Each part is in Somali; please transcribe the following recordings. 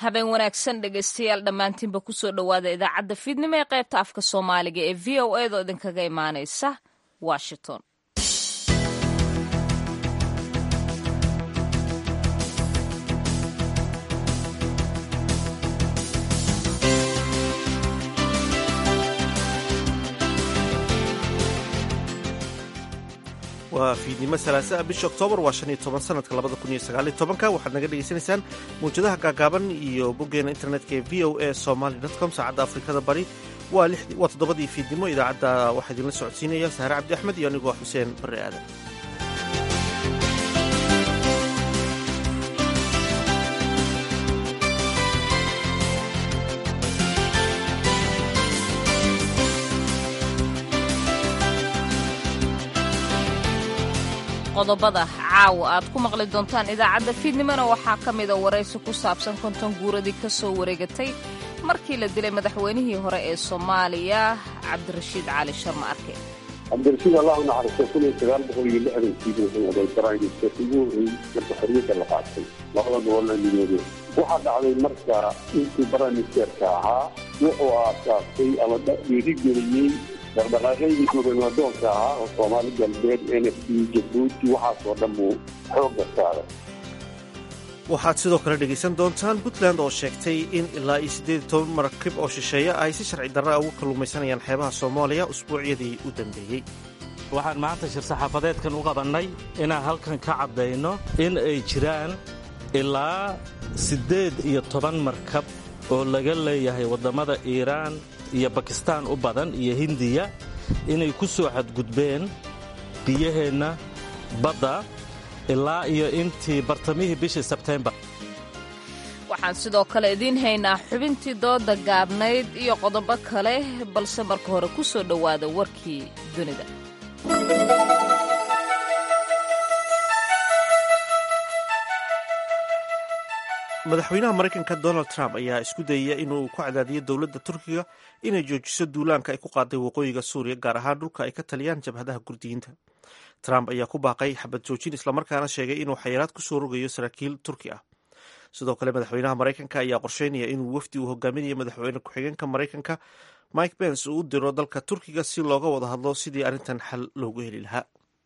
habeen wanaagsan dhegaystayaal dhammaantiinba kusoo dhowaada idaacadda fiidnimo ee qaybta afka soomaaliga ee v o edo idinkaga imaanaysa washington waa fiidnimo salaasaa bisha oktoobar waa shan iyo toban sanadka labada kun iyo sagaaliyo tobanka waxaad naga dhegaysanaysaan mawjadaha gaagaaban iyo boggeena internetka ee v o a somaly com saacadda afrikada bari waa toddobadii fiidnimo idaacadda waxaa idinla socodsiinaya sahre cabdi axmed iyo anigoo xuseen barre aadan qodobada caawa aad ku maqli doontaan idaacadda fiidnimona waxaa ka mida waraysi ku saabsan konton guuradii ka soo wareegatay markii la dilay madaxweynihii hore ee soomaaliya cabdirashiid cali sharma arke cabdirashiid allahu naxariisto kun iyo sagaal boqol iyo lixdankii wuxuu oday baraynista ugu horreeyey marka xorriyadda la qaatay labada gobolna midoobey waxaa dhacday marka intii baramisterka ahaa wuxuu aasaasay ama dhiirigeliyey dhaqdhaqaaqaydii gobanadoonka ahaa oo soomaali galbeed n f d jabuuti waxaasoo dhan buu xoogga saaray waxaad sidoo kale dhegaysan doontaan puntland oo sheegtay in ilaa iyo siddeed iyo toban marakib oo shisheeye ay si sharci darra uga kalluumaysanayaan xeebaha soomaaliya usbuucyadii u dambeeyey waxaan maanta shir saxaafadeedkan u qabannay inaan halkan ka caddayno in ay jiraan ilaa siddeed iyo toban markab oo laga leeyahay waddammada iiraan iyo bakistaan u badan iyo hindiya inay ku soo xadgudbeen biyaheenna badda ilaa iyo intii bartamihii bishii sebteembar waxaan sidoo kale idiin haynaa xubintii dooda gaabnayd iyo qodobo kale balse marka hore ku soo dhowaada warkii dunida madaxweynaha maraykanka donald trump ayaa isku dayaya inuu ku cadaadiyo dowladda turkiga inay joojiso duulaanka ay ku qaaday waqooyiga suuriya gaar ahaan dhulka ay ka taliyaan jabhadaha gurdiyiinta trump ayaa ku baaqay xabad joojin islamarkaana sheegay inuu xayiraad ku soo rogayo saraakiil turki ah sidoo kale madaxweynaha maraykanka ayaa qorsheynaya inuu wafdi uu hogaaminayo madaxweyne ku-xigeenka maraykanka mike pence uu u diro dalka turkiga si looga wada hadlo sidii arrintan xal loogu heli lahaa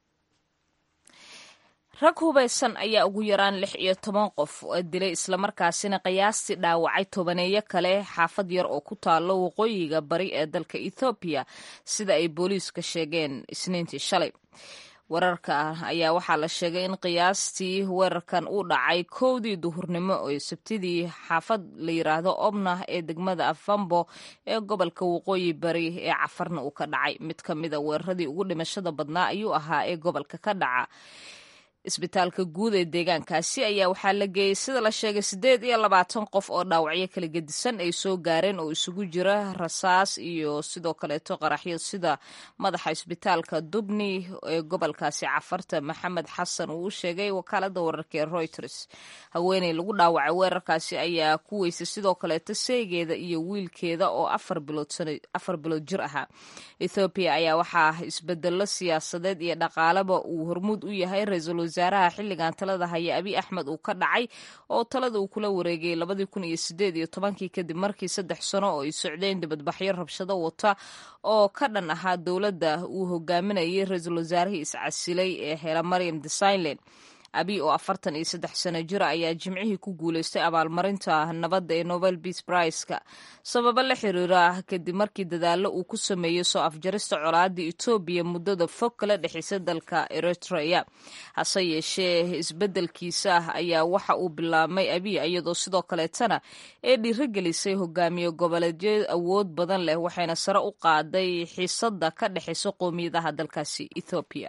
rag hubaysan ayaa ugu yaraan lix iyo toban qof dilay islamarkaasina qiyaastii dhaawacay tobaneeyo kale xaafad yar oo ku taalo waqooyiga bari ee dalka ethoobiya sida ay booliiska sheegeen isniintii shalay wararka ayaa waxaa la sheegay in qiyaastii weerarkan uu dhacay kowdii duhurnimo oo sabtidii xaafad la yiraahdo obna ee degmada afambo ee gobolka waqooyi bari ee cafarna uu ka dhacay mid ka mida weeraradii ugu dhimashada badnaa ayuu ahaa ee gobolka ka dhaca isbitaalka guud ee deegaankaasi ayaa waxaa la geeyey sida la sheegay siddeed iyo labaatan qof oo dhaawacyo kala gedisan ay soo gaareen oo isugu jira rasaas iyo sidoo kaleeto qaraxyo sida madaxa isbitaalka dubni ee gobolkaasi cafarta maxamed xasan uu u sheegay wakaalada wararka ee reuters haweeney lagu dhaawacay weerarkaasi ayaa ku weysay sidoo kaleeto seegeeda iyo wiilkeeda oo afar bilood jir ahaa ethoobiya ayaa waxaa isbedelo siyaasadeed iyo dhaqaaleba uu hormuud u yahay ra-iisul wasaaraha xilligan talada haya abiy axmed uu ka dhacay oo talada uu kula wareegayay labadii kun iyo sideed iyo tobankii kadib markii saddex sano oo ay socdeen dibadbaxyo rabshado wata oo ka dhan ahaa dowladda uu hogaaminayay ra-iisul wasaarihii iscasilay ee hela maryam desainland abiy oo afartan iyo saddex sano jira ayaa jimcihii ku guulaystay abaalmarinta nabadda ee nobel beas briceka sababo la xiriira kadib markii dadaallo uu ku sameeyey soo afjarista colaadii etoobiya muddada fog kala dhexeysa dalka eritrea hase yeeshee isbeddelkiisa ayaa waxa uu bilaabmay abiy iyadoo sidoo kaleetana ee dhiirigelisay hogaamiye goboleedyo awood badan leh waxayna sare u qaaday xiisada ka dhexeysa qowmiyadaha dalkaasi ethoobiya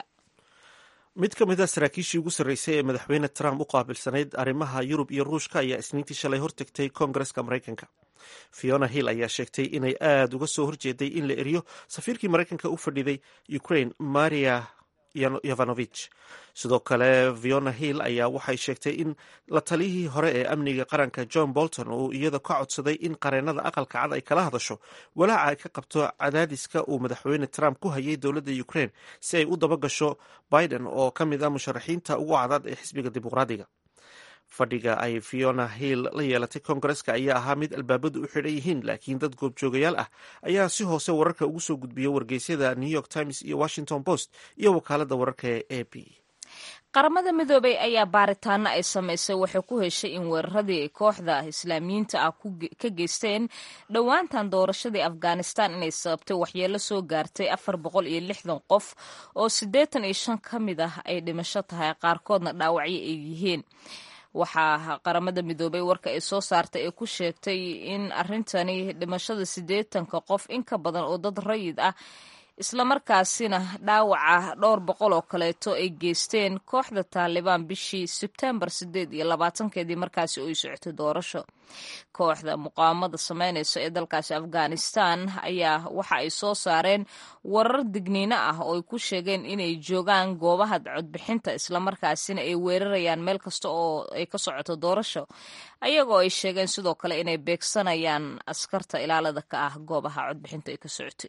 mid ka mid a saraakiishii ugu sarreysay ee madaxweyne trump u qaabilsanayd arrimaha yurub iyo ruushka ayaa isniintii shalay hortegtay koongareska maraykanka fiona hill ayaa sheegtay inay aada uga soo horjeeday in la eriyo safiirkii maraykanka u fadhiday ukraine maria yovanovich sidoo kale fiona hill ayaa waxay sheegtay in la taliyihii hore ee amniga qaranka john bolton uu iyada ka codsaday in qareennada aqalka cad ay kala hadasho walaaca ay ka qabto cadaadiska uu madaxweyne trump ku hayay dowladda ukraine si ay u dabagasho biden oo ka mid ah musharaxiinta ugu cadaad ee xisbiga dimuqraadiga fadhiga ay fiona hill la yeelatay koongareska ayaa ahaa mid albaabadu u xidhan yihiin laakiin dad goobjoogayaal ah ayaa si hoose wararka ugu soo gudbiya wargeysyada new york times iyo washington post iyo wakaalada wararka ee a b qaramada midoobay ayaa baaritaano ay samaysay waxay ku heshay in weeraradii kooxda islaamiyiinta ah ka geysteen dhowaantan doorashadii afghanistan inay sababtay waxyeelo soo gaartay afar boqol iyo lixdan qof oo siddeetan iyo shan ka mid ah ay dhimasho tahay qaarkoodna dhaawacyo ay yihiin waxaa qaramada midoobay warka ay soo saartay ee ku sheegtay in arrintani dhimashada siddeetanka qof in ka badan oo dad rayid ah islamarkaasina dhaawaca dhowr boqol oo kaleeto ay geysteen kooxda taalibaan bishii sebtembar sideed iyo labaatankeedii markaasi oo ay socotay doorasho kooxda muqaawamada sameynaysa ee dalkaasi afghanistan ayaa waxa ay soo saareen warar digniino ah oo ay ku sheegeen inay joogaan goobaha codbixinta islamarkaasina ay weerarayaan meel kasta oo ay ka socoto doorasho ayagoo ay sheegeen sidoo kale inay beegsanayaan askarta ilaalada ka ah goobaha codbixinta ay ka socotay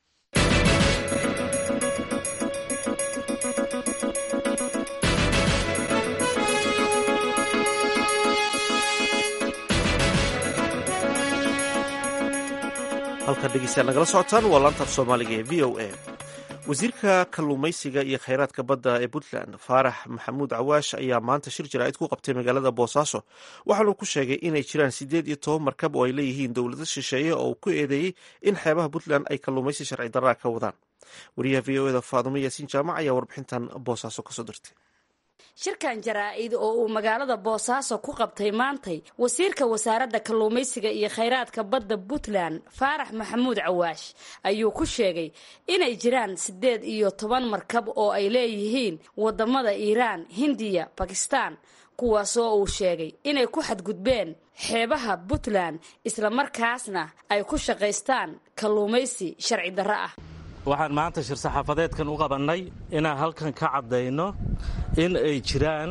halkan dhegeystayaal nagala socotaan waa laantaaf soomaaliga ee v o a wasiirka kalluumaysiga iyo kheyraadka badda ee puntland faarax maxamuud cawaash ayaa maanta shir jaraa'id ku qabtay magaalada boosaaso waxaanuu ku sheegay inay jiraan siddeed iyo toban markab oo ay leeyihiin dowlado shisheeye oo uu ku eedeeyey in xeebaha puntland ay kalluumaysi sharci darraa ka wadaan wariyaha v o eda faadumo yaasiin jaamac ayaa warbixintan boosaaso kasoo dirtay shirkan jaraa-id oo uu magaalada boosaaso ku qabtay maantay wasiirka wasaaradda kalluumaysiga iyo khayraadka badda puntland faarax maxamuud cawaash ayuu ku sheegay inay jiraan siddeed iyo toban markab oo ay leeyihiin waddamada iiraan hindiya bakistaan kuwaasoo uu sheegay inay ku xadgudbeen xeebaha puntland islamarkaasna ay ku shaqaystaan kalluumaysi sharci darro ah waxaan maanta shir saxaafadeedkan u qabannay inaan halkan ka caddayno in ay jiraan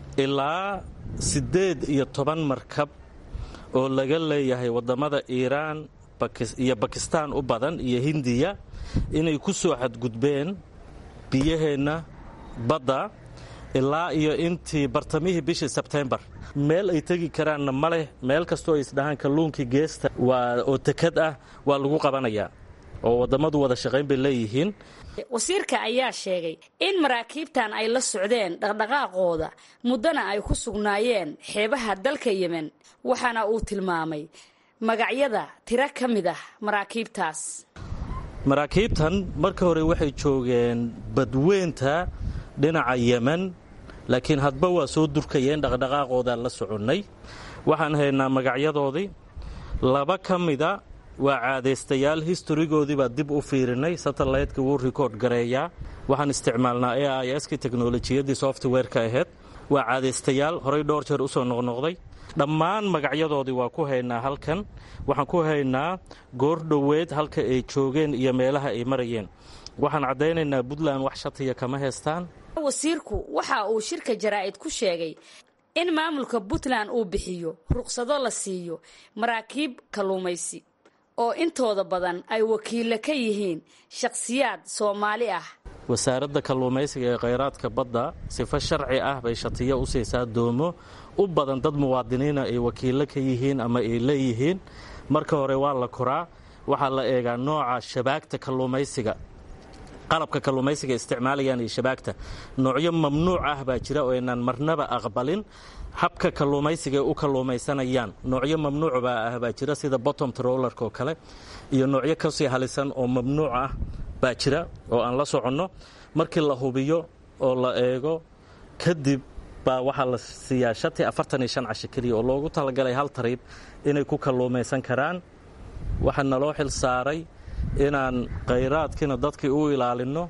ilaa siddeed iyo toban markab oo laga leeyahay waddamada iiraan iyo bakistaan u badan iyo hindiya inay ku soo xadgudbeen biyaheenna badda ilaa iyo intii bartamihii bishii sebtembar meel ay tegi karaanna ma leh meel kastoo ay isdhahaan kalluunkii geesta waa oo tekad ah waa lagu qabanayaa oo wadammadu wada shaqayn bay leeyihiin wasiirka ayaa sheegay in maraakiibtan ay la socdeen dhaqdhaqaaqooda muddana ay ku sugnaayeen xeebaha dalka yemen waxaana uu tilmaamay magacyada tiro ka mid ah maraakiibtaas maraakiibtan marka hore waxay joogeen badweynta dhinaca yemen laakiin hadba waa soo durkayeen dhaqdhaqaaqoodaan la soconnay waxaan haynaa magacyadoodii laba ka mida waa caadaystayaal historigoodii baa dib u fiirinay satellaytka wuu rikoord gareeyaa waxaan isticmaalnaa a i skii teknolojiyaddii softwareka ahayd waa caadaystayaal horay dhowr jeer usoo noqnoqday dhammaan magacyadoodii waa ku haynaa halkan waxaan ku haynaa goor dhoweed halka ay joogeen iyo meelaha ay marayeen waxaan caddaynaynaa puntland wax shatiya kama haystaan wasiirku waxa uu shirka jaraa'id ku sheegay in maamulka puntland uu bixiyo ruqsado la siiyo maraakiib kalluumaysi oo intooda badan ay wakiilla ka yihiin shakhsiyaad soomaali ah wasaaradda kalluumaysiga ee khayraadka badda sifo sharci ah bay shatiyo u siisaa doomo u badan dad muwaadiniina ay wakiillo ka yihiin ama ay leeyihiin marka hore waa la koraa waxaa la eegaa nooca shabaagta kalluumaysiga qalabka kalluumaysiga isticmaalayaan iyo shabaagta noocyo mamnuuc ah baa jira oo aynaan marnaba aqbalin habka kalluumaysiga ay u kalluumaysanayaan noocyo mamnuuc baa ah baa jira sida bottom trollerka oo kale iyo noocyo kasii halisan oo mamnuuc ah baa jira oo aan la soconno markii la hubiyo oo la eego kadib baa waxaa la siiyaa shati afartan iyo shan casho keliya oo loogu talagalay hal tariib inay ku kalluumaysan karaan waxaa naloo xil saaray inaan khayraadkiina dadkii u ilaalinno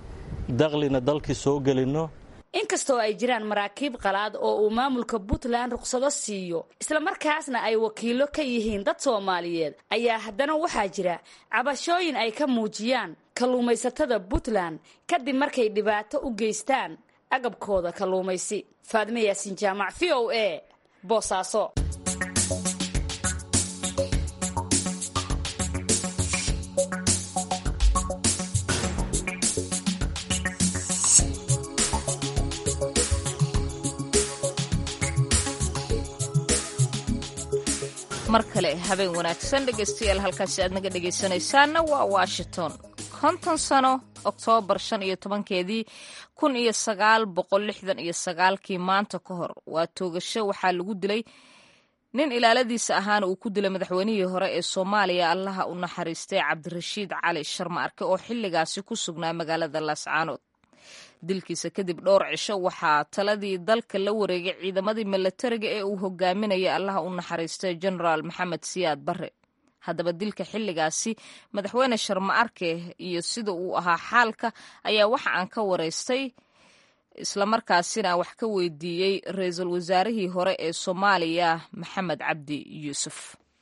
daklina dalkii soo gelinno inkastoo ay jiraan maraakiib qalaad oo uu maamulka puntland ruqsado siiyo islamarkaasna ay wakiillo ka yihiin dad soomaaliyeed ayaa haddana waxaa jira cabashooyin ay ka muujiyaan kalluumaysatada puntland kadib markay dhibaato u geystaan agabkooda kalluumaysi faadme yaasin jaamac v o a boosaaso mar kale habeen wanaagsan dhegaystayaal halkaasi aad naga dhegaysanaysaanna waa washington konton sano oktoobar shan iyo tobankeedii kun iyo sagaal boqol lixdan iyo sagaalkii maanta ka hor waa toogasho waxaa lagu dilay nin ilaaladiisa ahaana uu ku dilay madaxweynihii hore ee soomaaliya allaha u naxariistay cabdirashiid cali sharma arke oo xilligaasi ku sugnaa magaalada laascaanood dilkiisa kadib dhowr cisho waxaa taladii dalka la wareegay ciidamadii milatariga ee uu hogaaminaya allaha u naxariistay genaraal maxamed siyaad barre haddaba dilka xilligaasi madaxweyne sharma arke iyo sida uu ahaa xaalka ayaa waxa aan ka waraystay islamarkaasina wax ka weydiiyey ra-iisul wasaarihii hore ee soomaaliya maxamed cabdi yuusuf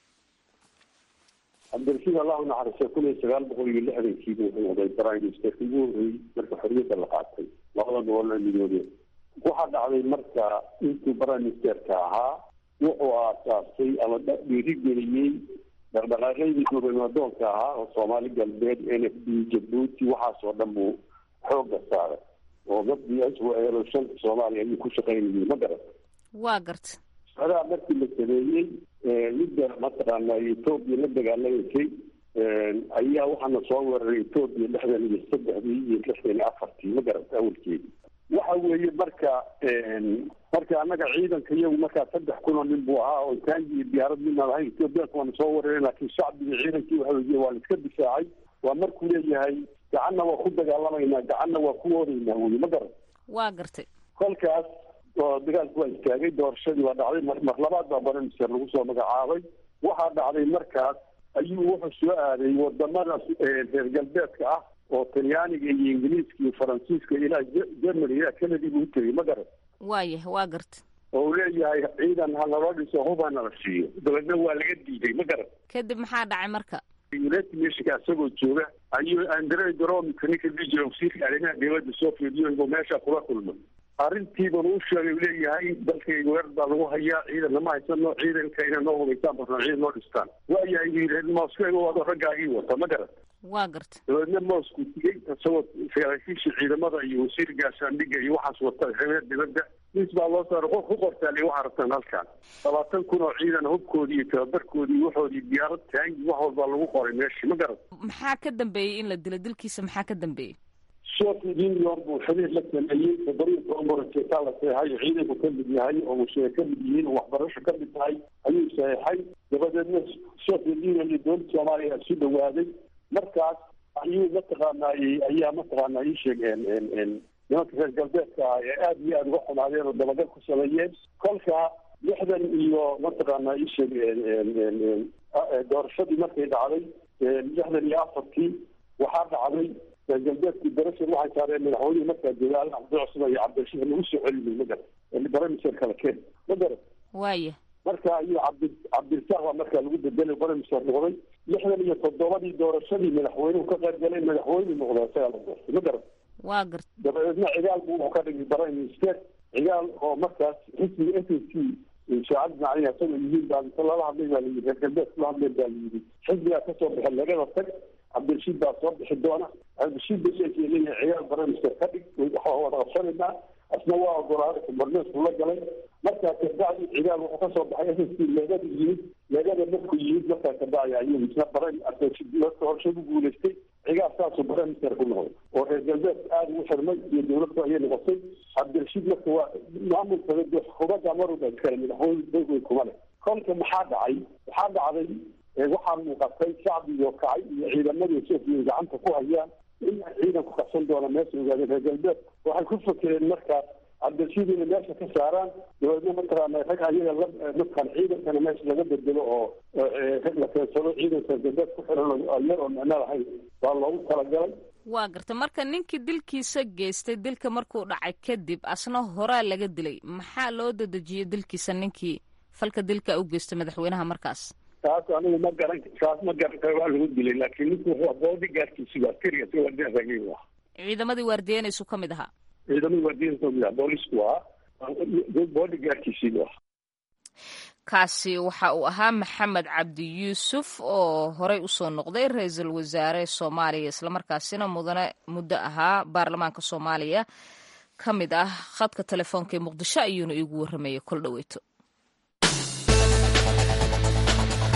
cabdirashiid allah unaxariistay kun iyo sagaal boqol iyo lixdankiibu wuxuu noqday prime ministerka ugu horreeyey marka xorriyadda la qaatay labada gobol ee midoobeen waxaa dhacday marka intuu prime ministerka ahaa wuxuu aasaasay ama dhiirigeliyey dhaqdhaqaaqyadii gobanadoonka ahaa oo soomaali galbeed n f d jabuuti waxaasoo dhan buu xooga saaray oo mabdi eelo shanta soomaaliya ayuu ku shaqaynayay ma garat waa garta socdaa markii la sameeyey midda mataqaana etoobiya la dagaalamaysay ayaa waxaana soo weeraray etoobiya lixdan iyo saddexdii iyo lixdan iyo afartii ma garat awalkeedii waxa weeye marka marka annaga ciidanka iyagu markaa saddex kun oo nin buu ahaa oo taangi iyo diyaarad midnaan ahayn etoobiyaanka waana soo weerareen laakiin shacbiga ciidankii waxa weye waa la iska difaacay waa markuu leeyahay gacanna waa ku dagaalamaynaa gacanna waa ku oodaynaa weye ma garan waa gartay kolkaas oo dagaalku waa istaagay doorashadii waa dhacday mar labaad baa baramister lagu soo magacaabay waxaa dhacday markaas ayuu wuxuu soo aaday wadamada reer galbeedka ah oo talyaaniga iyo ingiliiska iyo faransiiska ilaa germany ilaa canada buu utegay ma garan waayah waa garta oo uu leeyahay ciidan ha naloo dhiso hub ha nala siiyo dabeedna waa laga diiday ma garan kadib maxaa dhacay marka united nationka isagoo jooga ayuu andre gromika ninka diji wasiirka arrimaha dibadda soviet union meesha kula kulmay arrintiiban u sheegay u leeyahay dalkayga weer baa lagu hayaa ciidanna ma haysano ciidanka inay noo hubaysaan barnaa ciidan noo dhistaan waayahay buu yidhi moscow wado raggaagii wata ma garan waa garta dabeedna moscow tigay isagoo saraakiisha ciidamada iyo wasiir gaashaandhiga iyo waxaas wata arrimaha dibadda mis baa loo saaray qof ku qortaali waxaa rabtaan halkan labaatan kun oo ciidan hubkoodii iyo tababarkoodii waxoodii diyaarad taangi wax walbaa lagu qoray meeshii ma garan maxaa ka dambeeyey in la dilo dilkiisa maxaa ka dambeeyey soviet union buu xiriir la sameeyey toddobiyo toban borojeetaa la seexay ciidanku ka mid yahay oo washeeye ka mid yihiin oo waxbarasho ka mid tahay ayuu saxeixay dabadeedna soviet union iyo dowladda soomaaliya isu dhawaaday markaas ayuu mataqaanaayey ayaa mataqaanaa ii sheegeen nimanka reer galbeedka ah ee aada iyo aada uga xumaadeen oo dabagal ku sameeyeen kolka lixdan iyo mataqaanaa ii sheeg doorashadii markay dhacday lixdan iyo afartii waxaa dhacday reer galbeedkii darashan waxay saareen madaxweynihii markaa jooga al cabdi cusman iyo cabdirashiid lagu soo celinay ma garan baramiser kala keen ma garan waaya marka ayuu cabdi cabdirasaaq baa markaa lagu bedelay baramiser noqday lixdan iyo toddobadii doorashadii madaxweynuhu ka qayb galay madaxweyne noqday isagaa la doortay ma garan waa garta dabadeedna cigaal buu wuxuu ka dhigay prime minister cigaal oo markaas xisbiga s s c shaacad macaliha isagoo yihiin baa inta lala hadlay baa layidhi reer galbeed kula hadleen baa layidhi xisbigaa kasoo baxay lagada tag cabdirashiid baa soo bixi doona cabdirashiid baleekiya leeyahay cigaal prime minister ka dhig waxaa wada qabsanaynaa asna waa ogolaaday kubarneesku la galay markaa kabacdi cigaal wuxuu kasoo baxay s s c leegada yimid leegada markuu yimid markaa kabacdi ayuu isna prime doorasho ku guulaystay cigaal saasuu prime minister ku noqday oo reer galbeed aada ugu xirmay iyo dowladda ayay noqotay cabdirashiid marka waa maamulka xukuumadda maruba iskale madaxweyne dowey kuma leh kolka maxaa dhacay waxaa dhacday waxaa muuqatay shacbigo kacay iyo ciidamadii sofiya gacanta ku hayaan in ciidanku qabsan doona meesha ogaadeen reer galbeed waxay ku fakereen markaas cabdirashiid inay meesha ka saaraan dabeedna mataqaana rag ayaga la mataqaan ciidankana meesha laga bedelo oo la keensado ciidanka reer galbeed ku xiran yar oo micno lahayn baa loogu talagalay waa garta marka ninkii dilkiisa geystay dilka markuu dhacay kadib asna horaa laga dilay maxaa loo dadejiyey dilkiisa ninkii falka dilka u geystay madaxweynaha markaas taas anigu ma garan taas ma garan karo waa lagu dilay laakiin ninku wuxuu boodi gaarkiisi waa keriya si waardiyaasagii u ah ciidamadii waardiyanaysu ka mid ahaa ciidamadii waardiyanaysu ka mid ahaa boolisku ah boodi gaarkiisii u ah kaasi waxa uu ahaa maxamed cabdi yuusuf oo horey usoo noqday ra-iisul wasaare soomaaliya islamarkaasina mudane muddo ahaa baarlamaanka soomaaliya ka mid ah khadka telefoonka ee muqdisho ayuuna iigu warramayay kol dhoweyto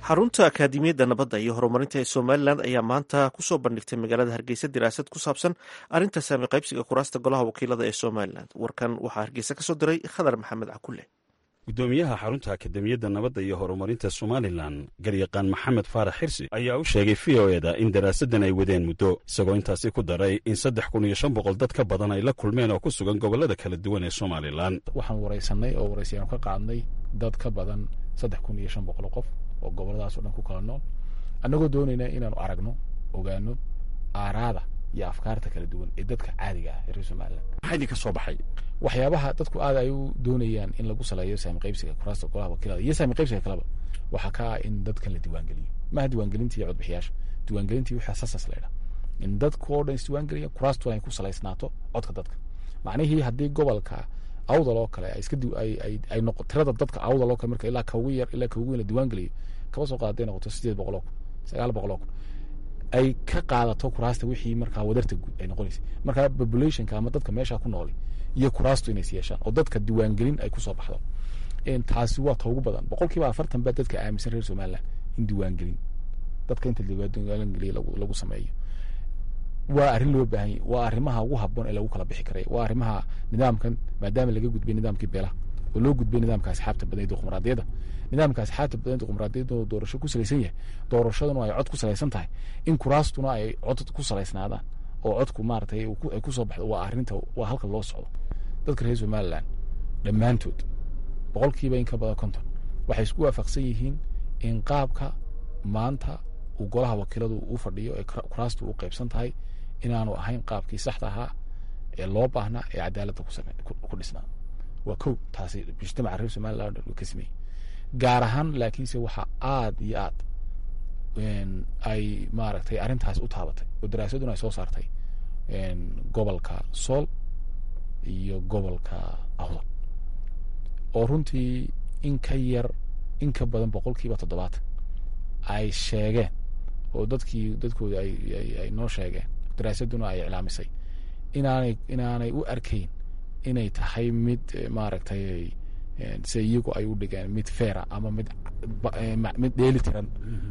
xarunta akaadimiyadda nabadda iyo horumarinta ee somalilan ayaa maanta kusoo bandhigtay magaalada hargeysa diraasad ku saabsan arrinta saami qaybsiga kuraasta golaha wakiilada ee somalilan warkan waxaa hargeysa kasoo diray khadar maxamed cakule gudoomiyaha xarunta akademiyadda nabadda iyo horumarinta somalilan garyaqaan maxamed faarax xirsi ayaa u sheegay v o eda in daraasaddan ay wadeen muddo isagoo intaasi ku daray in saddex kun iyo shan boqol dad ka badan ay la kulmeen oo ku sugan gobollada kala duwan ee somalilan waxaan waraysanay oo waraysayaanu ka qaadnay dad ka badan saddex kun iyo shan boqol qof oo gobolladaas o dhan ku kala nool annagoo doonayna inaanu aragno ogaano aaraada iyo afkaarta kala duwan ee dadka caadiga ah ee reer somalilan maxaa idinka soo baxay waxyaabaha dadku aad ay u doonayaan in lagu saleeyo saami qaybsiga kuraasta golaha wakiilada iyo saami qaybsiga kaleba waxaa ka ah in dadkan la diiwaangeliyo maaha diiwaangelintii iyo codbixiyaasha diiwaangelintii waxaa sasas laydha in dadku oo dhan isdiiwaangeliya kuraastuna ay ku salaysnaato codka dadka macnihii haddii gobolka awdal oo kale iska ay noqo tirada dadka awdal oo kale marka ilaa kaugu yar ilaa kaugu weyn la diiwaangeliyo kaba soo qaada noqoto sideed boqol oo kun sagaal boqol oo kun ay ka qaadato kuraasta wixii markaa wadarta guud ay noqonaysa markaa populationka ama dadka meesha ku nooli iyo kuraastu inays yeeshaan oo dadka diiwaangelin ay kusoo baxdo taasi waa ta ugu badan boqol kiiba afartan baa dadka aaminsan reer somalilan in diiwaangelin dadka inta diiwaangeliya lagu sameeyo waa arrin loo baahanya waa arrimaha ugu haboon ee lagu kala bixi karay waa arrimaha nidaamkan maadaama laga gudbay nidaamkii beelaha oo loo gudbay nidaamka asxaabta badan ee dimuqraadiyadda nidaamka asxaabta badan dimuqraadiyadda oo doorasho ku salaysan yahay doorashaduna ay cod ku salaysan tahay in kuraastuna ay cod ku salaysnaadaan oo codku maaratay ay kusoo baxdo waa arrinta waa halka loo socdo dadka reer somalilan dhammaantood boqolkiiba in ka badan konton waxay isku waafaqsan yihiin in qaabka maanta uu golaha wakiiladu u fadhiyo ee kuraastu u qaybsan tahay inaanu ahayn qaabkii saxda ahaa ee loo baahnaa ee cadaaladda ku dhisnaa waa kow taasi mujtamaca reer somalilan ka sameeyey gaar ahaan laakiinse waxaa aad iyo aad ay maaragtay arrintaas u taabatay oo daraasaduna ay soo saartay gobolka sool iyo gobolka awdal oo runtii in ka yar in ka badan boqolkiiba toddobaatan ay sheegeen oo dadkii dadkooda ay noo sheegeen daraasaduna ay iclaamisay inaanay inaanay u arkayn inay tahay mid maaragtay se iyagu ay u dhigeen mid feera ama mid mid dheeli tiran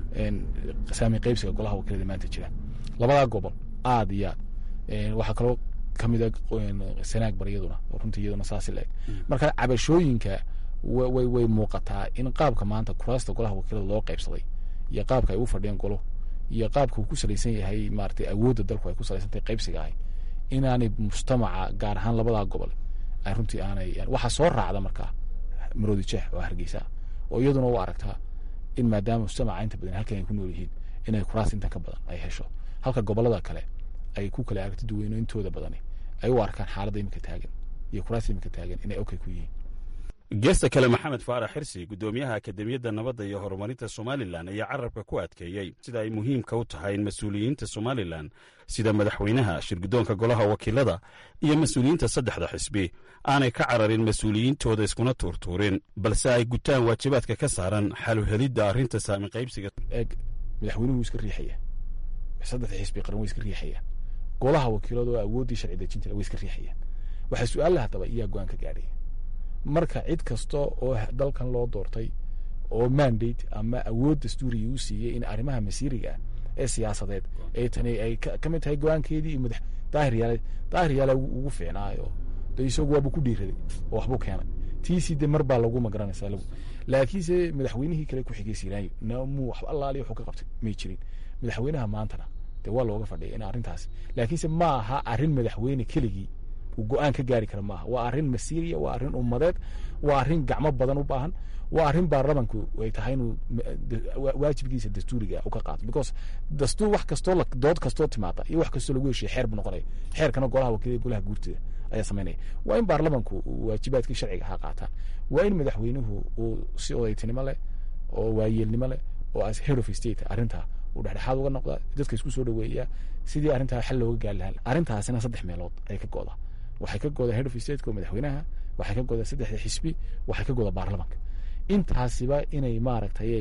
saami qaybsiga golaha wakiilada maanta jira labadaa gobol aad iyo aad waxaa kaloo kamid a sanaag bar iyaduna oo runtii iyaduna saasi la-eg marka cabashooyinka way way muuqataa in qaabka maanta kuraasta golaha wakiilada loo qaybsaday iyo qaabka ay u fadhiyeen golo iyo qaabka uu ku salaysan yahay maratay awoodda dalku ay ku salaysantahay qaybsiga ahay inaanay mujtamaca gaar ahaan labadaa gobol ay runtii aanay waxaa soo raacda markaa maroodi jeex oo hargeysa oo iyaduna u aragtaa in maadaama mujtamaca inta badan halkan ay ku nool yihiin inay kuraas intan ka badan ay hesho halka gobolada kale ay ku kala aragti duweyno intooda badani ay u arkaan xaaladda imika taagan iyo kuraasta imika taagan inay okay ku yihiin geesta kale maxamed faarax xirsi guddoomiyaha akademiyadda nabadda iyo horumarinta somalilan ayaa carabka ku adkeeyey sida ay muhiimka u tahay in mas-uuliyiinta somalilan sida madaxweynaha shirguddoonka golaha wakiilada iyo mas-uuliyiinta saddexda xisbi aanay ka cararin mas-uuliyiintooda iskuna tuurtuurin balse ay gutaan waajibaadka ka saaran xaluhelidda arrinta saami qaybsiga eeg madaxweynuhu iska riixaya saddexda xisbi qaran way iska riixayaan golaha wakiilada oo awooddii sharci dejinta way iska riixayaan waxaa su-aalla haddaba iyaa go-aan ka gaadhaya marka cid kasta oo dalkan loo doortay oo mandate ama awood dastuuriya u siiyey in arrimaha masiiriga ah ee siyaasadeed ee tani ay ka mid tahay go-aankeedii iyo madax daahir yaale daahir yaale ugu fiicnaayo de isagu waabuu ku dhiiraday oo waxbuu keenay tiisii de mar baa lagu magaranaysaa lagu laakiinse madaxweynihii kale ku xigay siiraayo namuu waxba allaaliya wuxuu ka qabtay may jirin madaxweynaha maantana dee waa looga fadhiya in arrintaas laakiinse ma aha arrin madaxweyne keligii uu go-aan ka gaari kara maaha waa arrin masiiriya waa arrin ummadeed waa arrin gacmo badan u baahan waa arrin baarlamanku ay tahay inuu waajibkiisa dastuuriga u ka qaato because dastuur wax kastoo dood kastoo timaada iyo wax kastoo lagu heshiya xeer buu noqonaya xeerkana golaha wakiilada golaha guurtida ayaa samaynaya waa in baarlamanku waajibaadkii sharciga ha qaataan waa in madaxweynuhu uu si odaytinimo leh oo waayeelnimo leh oo as head of state arrintaa uu dhexdhexaad uga noqda dadka isku soo dhaweeya sidii arrintaa xal looga gaari lahaa arrintaasina saddex meelood ay ka go'da waxay ka goda head of state oo madaxweynaha waxay ka goda saddexda xisbi waxay ka goda baarlamanka intaasiba inay maaragtay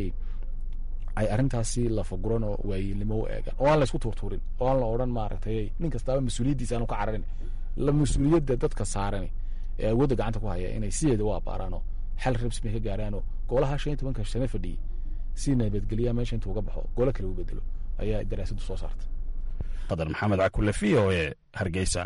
ay arrintaasi lafaguran oo waayeelnimo u eegaan oo aan la isku tuurtuurin oo aan la odhan maaragtay nin kastaaba mas-uuliyaddiisa aanu ka cararin la mas-uuliyadda dadka saaran ee awoodda gacanta ku haya inay sideeda u abaaraanoo xal rabsmay ka gaaraanoo golaha shan iyo tobanka sane fadhiyey si nabadgelya meesha intuu uga baxo golo kale u bedelo ayaa daraasadu soo saartay qadar maxamed cakule v o e hargeysa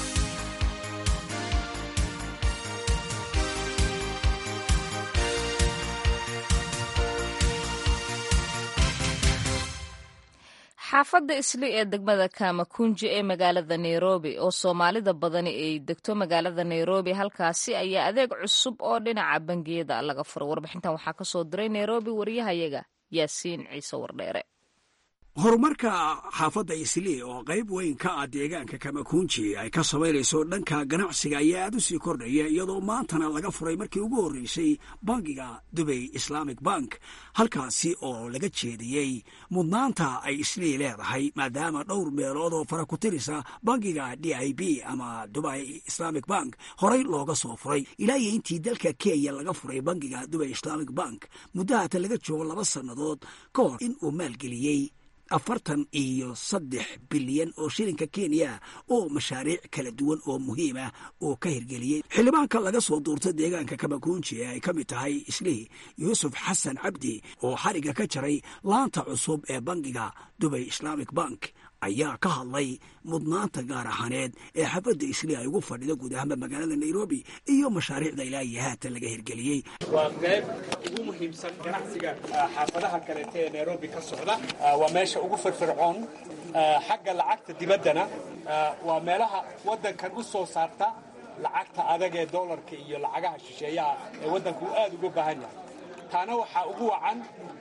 xaafadda isli ee degmada kamakunji ee magaalada nairobi oo soomaalida badani ay degto magaalada nairobi halkaasi ayaa adeeg cusub oo dhinaca bangiyada laga furo warbixintan waxaa ka soo diray nairobi wariyahayaga yaasiin ciise wardheere horumarka xaafadda islii oo qayb weyn ka ah deegaanka kamakunji ay ka samaynayso dhanka ganacsiga ayaa aad u sii kordhaya iyadoo maantana laga furay markii ugu horreysay bangiga dubay islamic bank halkaasi oo laga jeediyey mudnaanta ay islii leedahay maadaama dhowr meelood oo fara ku tirisa bangiga d i b ama dubai islamic bank horey looga soo furay ilaa iyo intii dalka kenya laga furay bangiga dubay islamic bank muddahaata laga joogo laba sannadood ka hor in uu maalgeliyey afartan iyo saddex bilyan oo shilinka kenya oo mashaariic kala duwan oo muhiim ah oo ka hirgeliyey xildhibaanka laga soo duurta deegaanka kamakunji ee ay ka mid tahay islii yuusuf xasan cabdi oo xariga ka jaray laanta cusub ee bangiga dubay islamic bank ayaa ka hadlay mudnaanta gaar ahaaneed ee xafadda islii ay ugu fadhido guud ahaanba magaalada nairobi iyo mashaariicda ilaa iyo haatan laga hirgeliyey waa qayb ugu muhiimsan ganacsiga xaafadaha kaleeta ee nairobi ka socda waa meesha ugu firfircoon xagga lacagta dibaddana waa meelaha waddankan u soo saarta lacagta adag ee dollarka iyo lacagaha shisheeyaha ee waddanku uu aad uga baahan yahay taana waxaa ugu wacan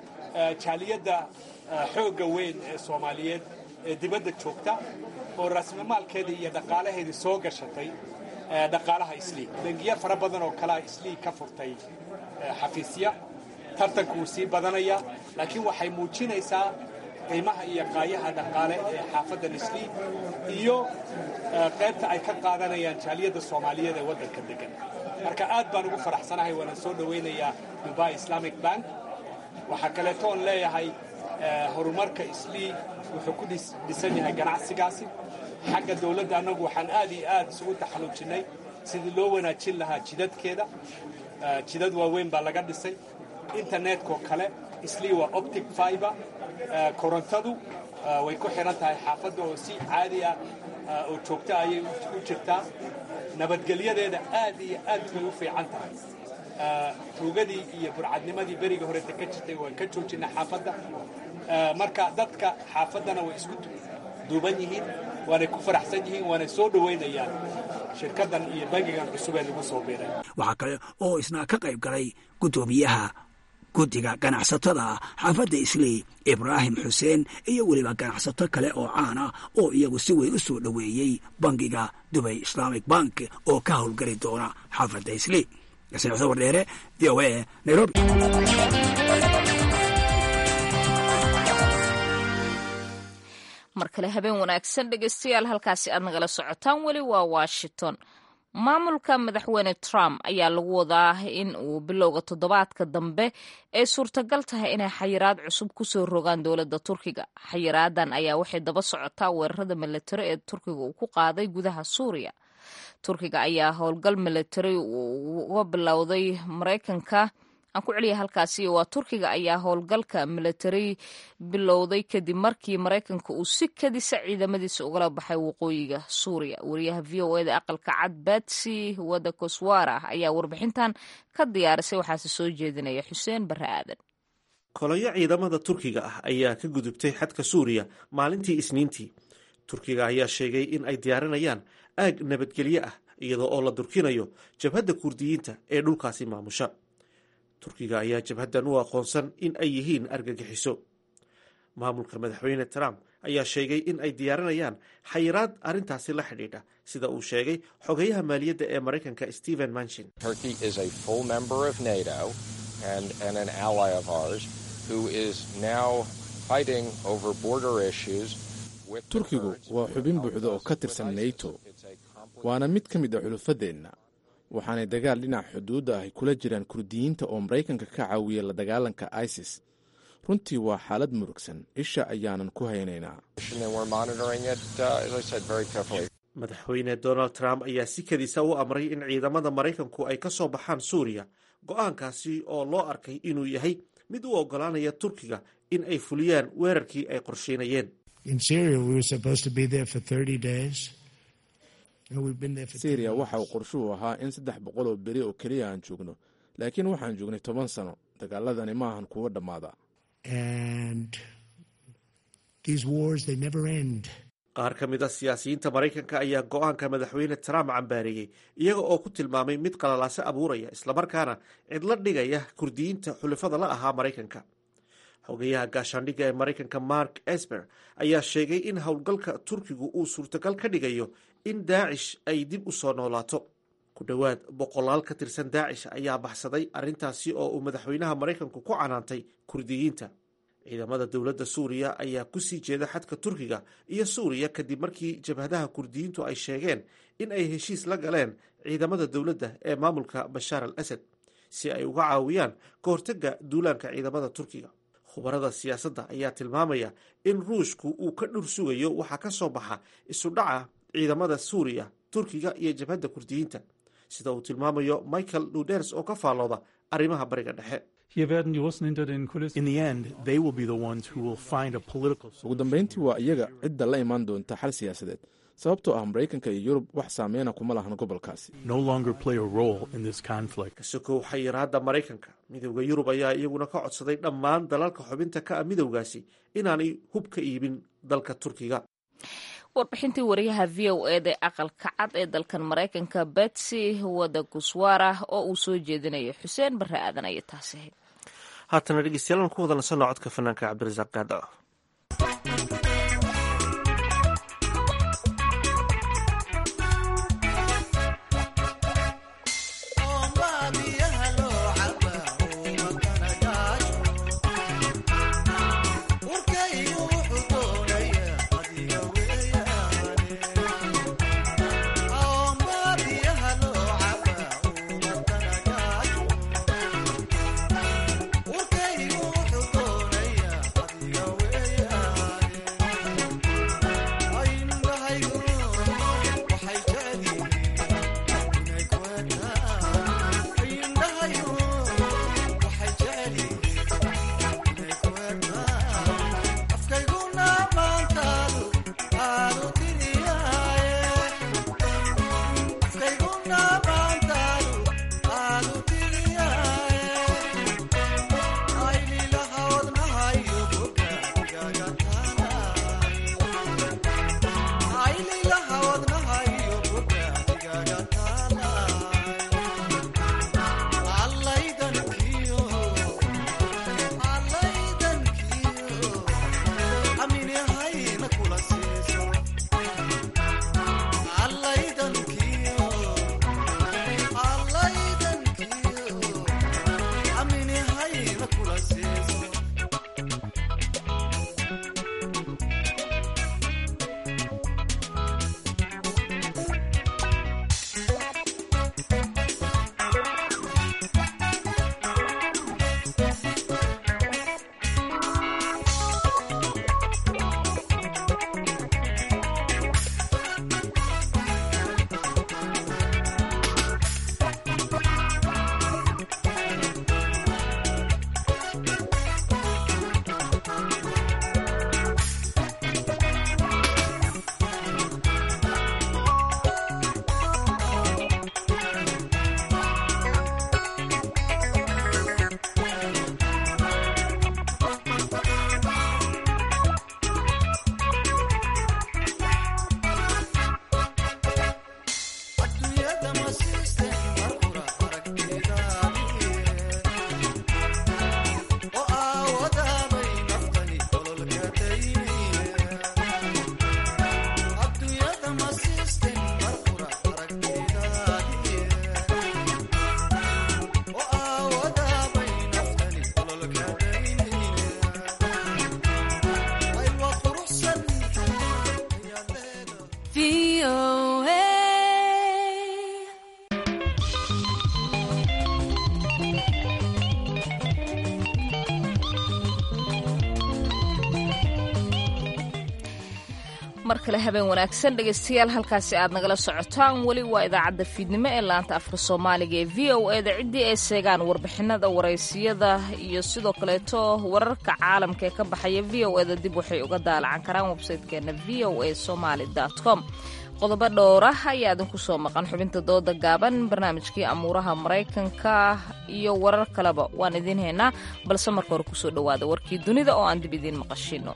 jaaliyadda xoogga weyn ee soomaaliyeed ee dibadda joogta oo raasmamaalkeedii iyo dhaqaalaheedii soo gashatay dhaqaalaha islii bangiyo fara badan oo kalea islii ka furtay xafiisya tartanku wuu sii badanayaa laakiin waxay muujinaysaa qiimaha iyo qaayaha dhaqaale ee xaafaddan islii iyo qaybta ay ka qaadanayaan jaaliyadda soomaaliyeed ee waddanka degan marka aad baan ugu faraxsanahay waana soo dhowaynayaa dubai islamic bank waxaa kaleetoon leeyahay horumarka islii wuxuu ku dhisan yahay ganacsigaasi xagga dowladda annagu waxaan aad iyo aad isugu taxalluujinnay sidii loo wanaajin lahaa jidadkeeda jidad waaweyn baa laga dhisay internetkoo kale islii waa optic fiber korontadu way ku xidhan tahay xaafadda oo si caadi ah oo joogta ayay u jirtaa nabadgelyadeeda aad iyo aad bay u fiican tahay tuugadii iyo burcadnimadii beriga horeta ka jirtay waan ka joojinay xaafadda marka dadka xaafaddana way isku duuban yihiin waanay ku faraxsan yihiin waanay soo dhowaynayaan shirkaddan iyo bangigan cusub ee lagu soo biiray waxaa kale oo isna ka qayb galay guddoomiyaha guddiga ganacsatada xaafadda islii ibraahim xuseen iyo weliba ganacsato kale oo caana oo iyagu si weyn u soo dhoweeyey bangiga dubay islamic bank oo ka howlgeli doona xaafadda islii wardheere v o a nairobi mar kale habeen wanaagsan dhegeystayaal halkaasi aad nagala socotaan weli waa washington maamulka madaxweyne trump ayaa lagu wadaa in uu bilowga toddobaadka dambe ay suurtagal tahay inay xayiraad cusub kusoo rogaan dowladda turkiga xayiraadan ayaa waxay daba socotaa weerarada milatari ee turkiga uu ku qaaday gudaha suuriya turkiga ayaa howlgal milatari uga bilowday maraykanka aan ku celiya halkaasi waa turkiga ayaa howlgalka milatari bilowday kadib markii maraykanka uu si kadisa ciidamadiisa ugala baxay waqooyiga suuriya wariyaha v o eda aqalka cad batsy wada koswara ayaa warbixintan ka diyaarisay waxaase soo jeedinaya xuseen bare aadan kolonyo ciidamada turkiga ah ayaa ka gudubtay xadka suuriya maalintii isniintii turkiga ayaa sheegay in ay diyaarinayaan aag nabadgelyo ah iyadoo oo la durkinayo jabhadda kurdiyiinta ee dhulkaasi maamusha turkiga ayaa jabhaddan u aqoonsan in ay yihiin argagixiso maamulka madaxweyne trump ayaa sheegay in ay diyaarinayaan xayiraad arrintaasi la xidhiidha sida uu sheegay xogeyaha maaliyadda ee maraykanka stephen manchin turkigu waa xubin buuxda oo ka tirsan nato waana mid ka mid a xulufadeenna waxaanay dagaal dhinaca xuduudda ahy kula jiraan kurdiyiinta oo maraykanka ka caawiya la dagaalanka isis runtii waa xaalad murugsan isha ayaanan ku haynaynaa madaxweyne donald trump ayaa si kadisa u amray in ciidamada maraykanku ay ka soo baxaan suuriya go-aankaasi oo loo arkay inuu yahay mid u ogolaanaya turkiga in ay fuliyaan weerarkii ay qorsheynayeen syriya waxa uu qorshuhu ahaa in saddex boqol oo beri oo keliya aan joogno laakiin waxaan joognay toban sano dagaaladani ma ahan kuwo dhammaada qaar ka mid a siyaasiyiinta maraykanka ayaa go-aanka madaxweyne trump cambaareeyey iyaga oo ku tilmaamay mid qalalaaso abuuraya islamarkaana cidla dhigaya kurdiyiinta xulafada la ahaa maraykanka xogeyaha gaashaandhigga ee maraykanka mark esper ayaa sheegay in howlgalka turkigu uu suurtagal ka dhigayo in daacish ay dib u soo noolaato ku dhowaad boqolaal ka tirsan daacish ayaa baxsaday arrintaasi oo uu madaxweynaha maraykanku ku canaantay kurdiyiinta ciidamada dowladda suuriya ayaa kusii jeeda xadka turkiga iyo suuriya kadib markii jabhadaha kurdiyiintu ay sheegeen in ay heshiis la galeen ciidamada dowladda ee maamulka bashaar al asad si ay uga caawiyaan ka hortagga duulaanka ciidamada turkiga khubarada siyaasadda ayaa tilmaamaya in ruushku uu ka dhur sugayo waxaa ka soo baxa isudhaca ciidamada suuriya turkiga iyo jabhadda kurdiyiinta sida uu tilmaamayo michael luders oo ka faallooda arrimaha bariga dhexe ugu dambayntii waa iyaga cidda la imaan doonta xal siyaasadeed sababtoo ah maraykanka iyo yurub wax saameyna kuma lahan gobolkaasi kasokow xayiraadda maraykanka midowda yurub ayaa iyaguna ka codsaday dhammaan dalalka xubinta ka ah midowgaasi inaanay hub ka iibin dalka turkiga warbixintii wariyaha v o eda ee aqalka cad ee dalkan maraykanka betsy wada guswara oo uu soo jeedinayo xuseen barre aadan ayay taasi ahayd haatana dhegeystayaal ku wada nasanno codka fanaanka cabdirasaaq gaadaco Urkaygu wuxuu doonayaa adiga mar kale habeen wanaagsan dhegaystayaal halkaasi aad nagala socotaan weli waa idaacadda fiidnimo ee laanta afka soomaaliga ee v o eda ciddii ay seegaan warbixinada waraysiyada iyo sidoo kaleeto wararka caalamka ee ka baxaya v o eda dib waxay uga daalacan karaan websaytekeena v o a somaly com qodobo dhowra ayaa idinku soo maqan xubinta dooda gaaban barnaamijkii amuuraha maraykanka iyo warar kaleba waan idiin haynaa balse marka hore kusoo dhowaada warkii dunida oo aan dib idiin maqashino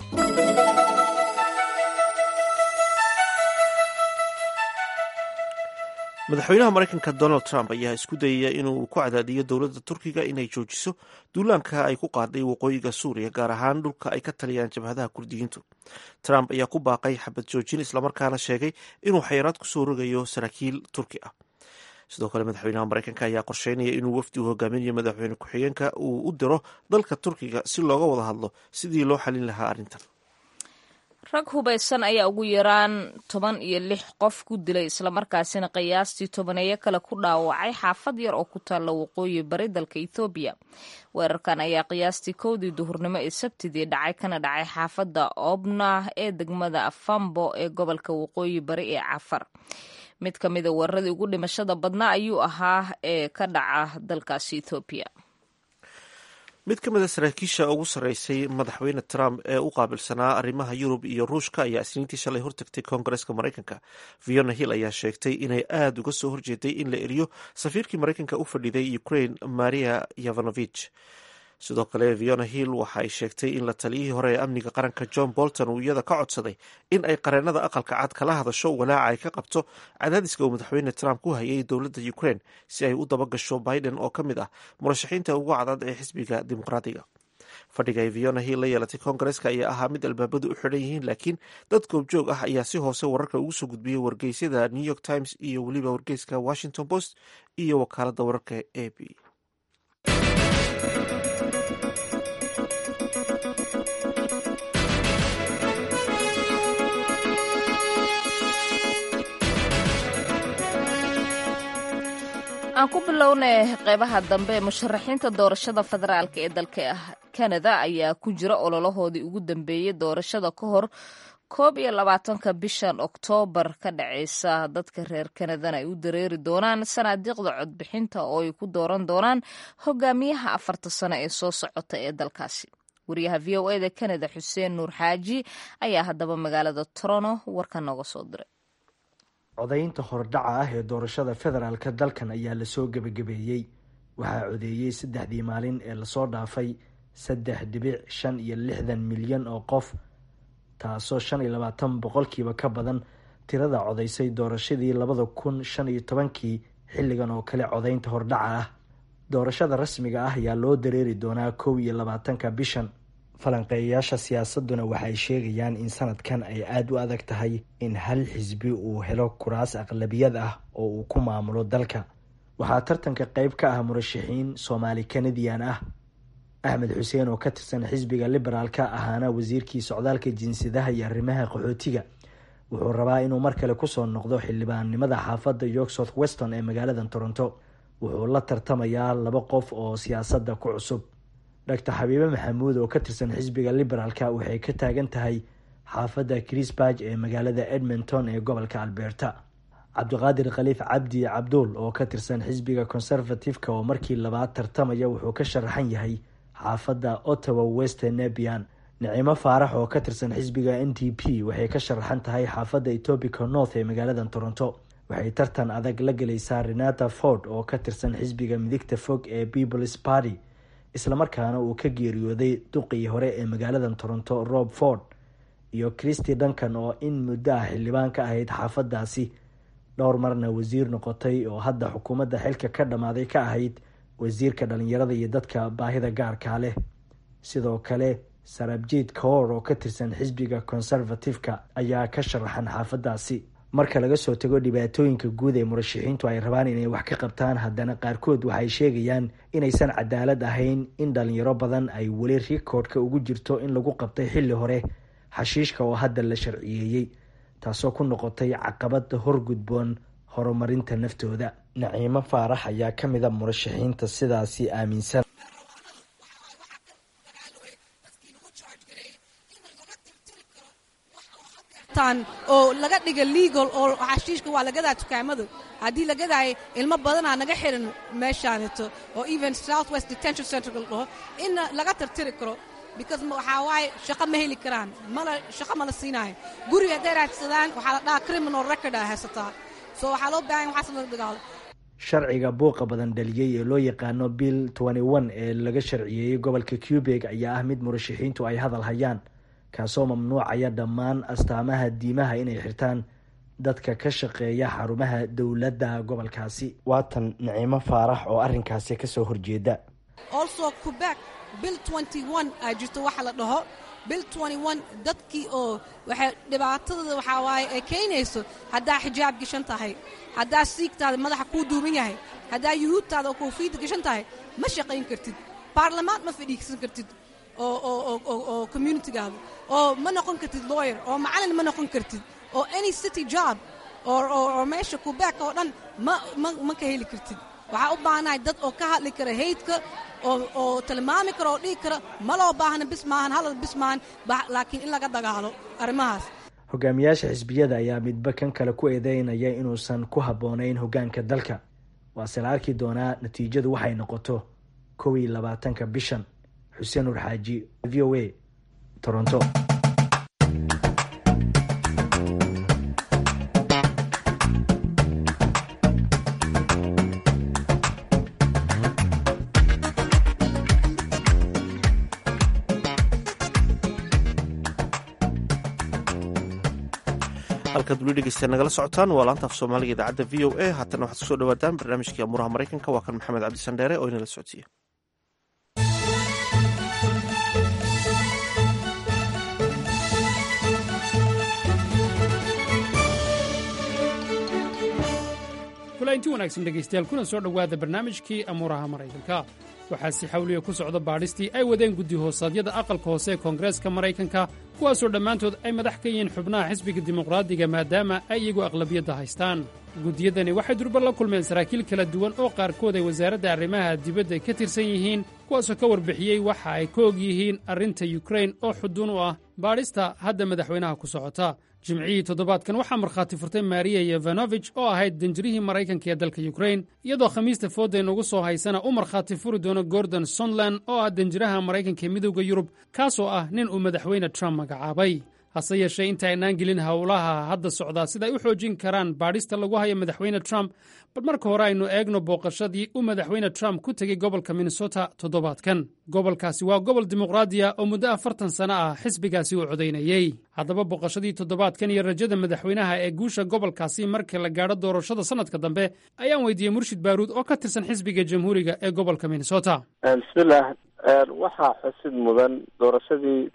madaxweynaha maraykanka donald trump ayaa isku dayaya inuu ku cadaadiyo dowladda turkiga inay joojiso duulaanka ay ku qaaday waqooyiga suuriya gaar ahaan dhulka ay ka taliyaan jabhadaha kurdiyiintu trump ayaa ku baaqay xabad joojin islamarkaana sheegay inuu xayiraad kusoo rogayo saraakiil turki ah sidoo kale madaxweynaha maraykanka ayaa qorsheynaya inuu wafdi u hogaaminayo madaxweyne ku-xigeenka uu u diro dalka turkiga si looga wada hadlo sidii loo xalin lahaa arrintan rag hubaysan ayaa ugu yaraan toban iyo lix qof ku dilay islamarkaasina qiyaastii tobaneeyo kale ku dhaawacay xaafad yar oo ku taalla waqooyi bari dalka ethoobiya weerarkan ayaa qiyaastii kowdii duhurnimo ee sabtidii dhacay kana dhacay xaafadda obna ee degmada afambo ee gobolka waqooyi bari ee cafar mid ka mida weeraradii ugu dhimashada badnaa ayuu ahaa ee ka dhaca dalkaasi ethoobiya mid ka mida saraakiisha ugu sarreysay madaxweyne trump ee u qaabilsanaa arrimaha yurub iyo ruushka ayaa isniintii shalay hortagtay koongareska maraykanka fiona hill ayaa sheegtay inay aada uga soo horjeeday in la eriyo safiirkii maraykanka u fadhiday ukraine maria yavanovich sidoo kale fiona hill waxa ay sheegtay in la taliyihii hore ee amniga qaranka john bolton uu iyada ka codsaday in ay qareenada aqalka cad kala hadasho walaaca ay ka qabto cadaadiska uu madaxweyne trump ku hayay dowladda ukraine si ay u dabagasho biden oo ka mid ah murashaxiinta ugu cadad ee xisbiga dimuqraadiga fadhiga ay fiona hill la yeelatay koongareska ayaa ahaa mid albaabadu u xidhan yihiin laakiin dad goobjoog ah ayaa si hoose wararka ugu soo gudbiyey wargeysyada new york times iyo weliba wargeyska washington post iyo wakaalada wararka a b aan ku bilownay qeybaha dambe ee musharaxiinta doorashada federaalk ee dalka kanada ayaa ku jira ololahoodii ugu dambeeyey doorashada ka hor koob iyo labaatanka bishan oktoobar ka dhaceysa dadka reer kanadana ay u dareeri doonaan sanaadiiqda codbixinta oo ay ku dooran doonaan hogaamiyaha afarta sano ee soo socota ee dalkaasi wariyaha v o eda kanada xuseen nuur xaaji ayaa haddaba magaalada toronto warka nooga soo diray codaynta hordhaca ah ee doorashada federaalka dalkan ayaa lasoo gebagabeeyey waxaa codeeyey saddexdii maalin ee lasoo dhaafay saddex dhibic shan iyo lixdan milyan oo qof taasoo shan iyo labaatan boqolkiiba ka badan tirada codaysay doorashadii labada kun shan iyo tobankii xilligan oo kale codaynta hordhaca ah doorashada rasmiga ah ayaa loo dareeri doonaa kow iyo labaatanka bishan falanqeeyayaasha siyaasaduna waxay sheegayaan in sanadkan ay aada u adag tahay in hal xisbi uu helo kuraas aqlabiyad ah oo uu ku maamulo dalka waxaa tartanka qeyb ka ah murashaxiin soomaali kanadian ah axmed xuseen oo ka tirsan xisbiga liberaalka ahaana wasiirkii socdaalka jinsiyadaha iyo arrimaha qaxootiga wuxuu rabaa inuu mar kale kusoo noqdo xildhibaannimada xaafadda york south weston ee magaalada toronto wuxuu la tartamayaa laba qof oo siyaasadda ku cusub doctor xabiibe maxamuud oo ka tirsan xisbiga liberaalka waxay ka taagan tahay xaafadda chrisburg ee magaalada edmonton ee gobolka alberta cabdiqaadir khaliif cabdi cabduul oo ka tirsan xisbiga conservative-ka oo markii labaad tartamaya wuxuu ka sharaxan yahay xaafadda ottawa western nebian nicimo faarax oo ka tirsan xisbiga n t p waxay ka sharaxan tahay xaafadda etobica north ee magaalada toronto waxay tartan adag la gelaysaa renata ford oo ka tirsan xisbiga midigta fog ee peoples party islamarkaana uu ka geeriyooday duqii hore ee magaalada toronto rob ford iyo christy duncan oo in muddo ah xildhibaan ka ahayd xaafadaasi dhowr marna wasiir noqotay oo hadda xukuumadda xilka ka dhammaaday ka ahayd wasiirka dhalinyarada iyo dadka baahida gaarkaa leh sidoo kale sarabjiid kaor oo ka tirsan xisbiga conservative-ka ayaa ka sharaxan xaafadaasi marka laga soo tago dhibaatooyinka guud ee murashaxiintu ay rabaan inay wax ka qabtaan haddana qaarkood waxay sheegayaan inaysan cadaalad ahayn in dhalinyaro badan ay weli rikoodhka ugu jirto in lagu qabtay xilli hore xashiishka oo hadda la sharciyeeyey taasoo ku noqotay caqabad horgudboon horumarinta naftooda naciimo faarax ayaa ka mid a murashaxiinta sidaasi aaminsan haystaan oo laga dhiga legal oo xashiishka waa lagadaa dukaamadu haddii lagadaayo ilmo badanaa naga xiran meeshaaneto oo even south west detention center la dhaho in laga tirtiri karo because waxaa waaye shaqo ma heli karaan mala shaqo mala siinaayo guriga hadday raadsadaan waxaa la dhahaa criminal record a haysataa so waxaa loo baahan waxaas laga dagaalo sharciga buuqa badan dhaliyey ee loo yaqaano bill ee laga sharciyeeyey gobolka cubeg ayaa ah mid murashaxiintu ay hadal hayaan kaasoo mamnuucaya dhammaan astaamaha diimaha inay xirtaan dadka ka shaqeeya xarumaha dowladda gobolkaasi waatan nicimo faarax oo arrinkaasi kasoo horjeeda also quebec bill aa jirto waxa la dhaho bill dadkii oo waxay dhibaatadooda waxaa waaye ay keenayso haddaa xijaab gashan tahay haddaa siigtaada madaxa kuu duuban yahay haddaa yuhuudtaada oo koofiidda gashan tahay ma shaqayn kartid baarlamaad ma fadhiigsan kartid oo communitigaada oo ma noqon kartid lawyer oo macalin ma noqon kartid oo any city job oo meesha quebec oo dhan ma ka heli kartid waxaa u baahanahay dad oo ka hadli kara haydka oo tilmaami kara oo dhihi kara ma loo baahna bis maahan halal bis maahan laakiin in laga dagaalo arrimahaas hogaamiyaasha xisbiyada ayaa midba kan kale ku eedeynaya inuusan ku habboonayn hoggaanka dalka waase la arki doonaa natiijadu waxay noqoto kow iyo labaatanka bishan xuseen nur xaaji v o a toronto halkaad weli dhegeysta nagala socotaan waa laanta af soomaaliga idaacadda v o a haatana waxaad kusoo dhawaataan barnaamijkii amuuraha maraykanka waa kan maxamed cabdisandheere oo inala socodsiiya kulainti wanaagsan dhegaystayaal kuna soo dhowaada barnaamijkii amuuraha maraykanka waxaa si xawliya ku socda baadhistii ay wadeen guddi hoosaadyada aqalka hoose ee koongareeska maraykanka kuwaasoo dhammaantood ay madax ka yihiin xubnaha xisbiga dimuqraadiga maadaama ay iyagu aqlabiyadda haystaan guddiyadani waxay durba la kulmeen saraakiil kala duwan oo qaarkood ay wasaaradda arrimaha dibadda ka tirsan yihiin kuwaasoo ka warbixiyey waxa ay ka og yihiin arrinta yukrain oo xuduun u ah baadhista hadda madaxweynaha ku socota jimcihii toddobaadkan waxaa markhaati furtay mariya yevanovich oo ahayd danjirihii maraykanka ee dalka yukrain iyadoo khamiista fooda inugu soo haysana u markhaati furi doono gordon sontland oo ah danjiraha maraykanka ee midowda yurub kaasoo ah nin uu madaxweyne trump magacaabay hase yeeshee inta aynaan gelin howlaha hadda socdaa sida ay u xoojin karaan baadhista lagu hayo madaxweyne trump bal marka hore aynu eegno booqashadii uu madaxweyne trump ku tegey gobolka minnesota toddobaadkan gobolkaasi waa gobol dimuqraadiya oo muddo afartan sano ah xisbigaasi uu codaynayey haddaba booqashadii toddobaadkan iyo rajada madaxweynaha ee guusha gobolkaasi marka la gaadho doorashada sannadka dambe ayaan weydiiyey murshid baaruud oo ka tirsan xisbiga jamhuuriga ee gobolka minnesota bismillaah waxaa xusid mudan doorashadii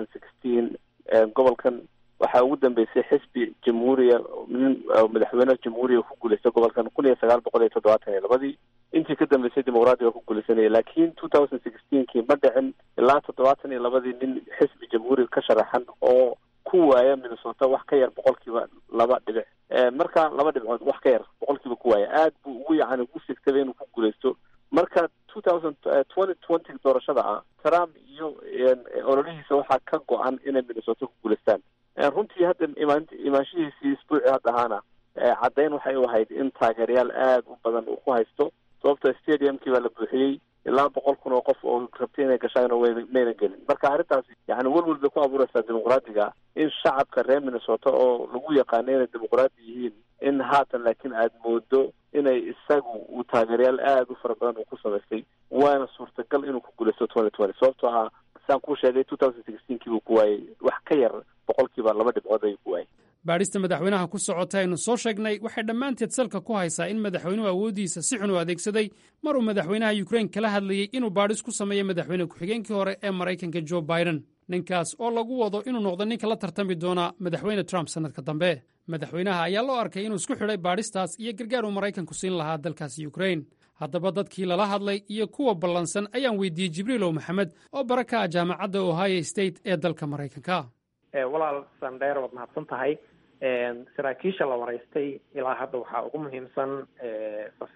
gobolkan waxaa ugu dambeysay xisbi jamhuuriya nin madaxweyne jamhuuriya ku guuleystay gobolkan kun iyo sagaal boqol iyo toddobaatan iyo labadii intii ka dambeysay dimuqraadiga ku guuleysanaya laakiin two thousand sixteenkii ma dhicin ilaa toddobaatan iyo labadii nin xisbi jamhuuriga ka sharaxan oo ku waaya minnesota wax ka yar boqolkiiba laba dhibic marka laba dhibcood wax ka yar boqolkiiba ku waaya aad buu ugu yacani ugu sigtaba inuu ku guuleysto marka two thousand twenty twenty doorashada ah trump iyo ololihiisa waxaa ka go-an inay minnesota ku guuleystaan runtii hadda imaan imaanshihiisii isbuuci hadda ahaana caddayn waxay u ahayd in taageerayaal aada u badan uu ku haysto sababto stadiumkii baa la buuxiyey ilaa boqol kun oo qof oo rabtay inay gashaan mayna gelin marka arrintaasi yani welwel bay ku abuureysaa dimuqraadiga in shacabka reer minnesota oo lagu yaqaano inay dimuqraadi yihiin in haatan laakiin aada moodo inay isagu uu taageerayaal aada u fara badan uu ku samaystay waana suurtagal inuu ku guuleysto twenty twenty sababtoo ah saan kuu sheegay two thousand sixteenkii buu ku waayey wax ka yar boqolkiiba laba dhibcood ayuu ku waayey baadhista madaxweynaha ku socota aynu soo sheegnay waxay dhammaanteed salka ku haysaa in madaxweynuhu awooddiisa si xun u adeegsaday mar uu madaxweynaha yukrain kala hadlayey inuu baadhis ku sameeyo madaxweyne ku-xigeenkii hore ee maraykanka jo biden ninkaas oo lagu wado inuu noqdo ninka la tartami doona madaxweyne trump sannadka dambe madaxweynaha ayaa loo arkay inuu isku xidhay baadhistaas iyo gargaar uu maraykanku siin lahaa dalkaasi yukrain haddaba dadkii lala hadlay iyo kuwa ballansan ayaan weydiiyey jibriilow maxamed oo bara ka ah jaamacadda ohio state ee dalka maraykanka walaal sandheer waad mahadsan tahay saraakiisha la waraystay ilaa hadda waxaa ugu muhiimsan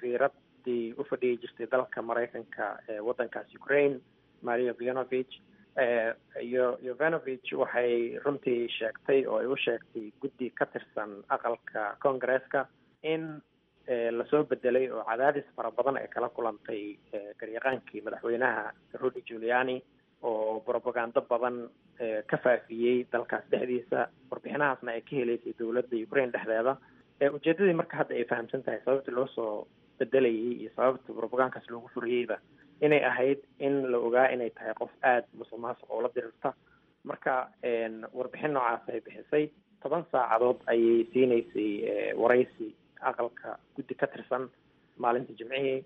safiiradii u fadhiyi jirtay dalka maraykanka ee waddankaas ukraine maria vianovich iyo yovanovich waxay runtii sheegtay oo ay u sheegtay guddi ka tirsan aqalka congaresska in lasoo bedelay oo cadaadis fara badan ay kala kulantay garyaqaankii madaxweynaha rudy giuliani oo propagando badan ka faafiyey dalkaas dhexdiisa warbixinahaasna ay ka heleysay dowladda ukraine dhexdeeda ujeedadii marka hadda ay fahamsan tahay sababta loo soo bedelayay iyo sababta propagankaas loogu furiyeyba inay ahayd in la ogaa inay tahay qof aada musuq maasuq oo la dirirta marka warbixin noocaas ay bixisay toban saacadood ayay siineysay waraysi aqalka guddi ka tirsan maalinta jimcihii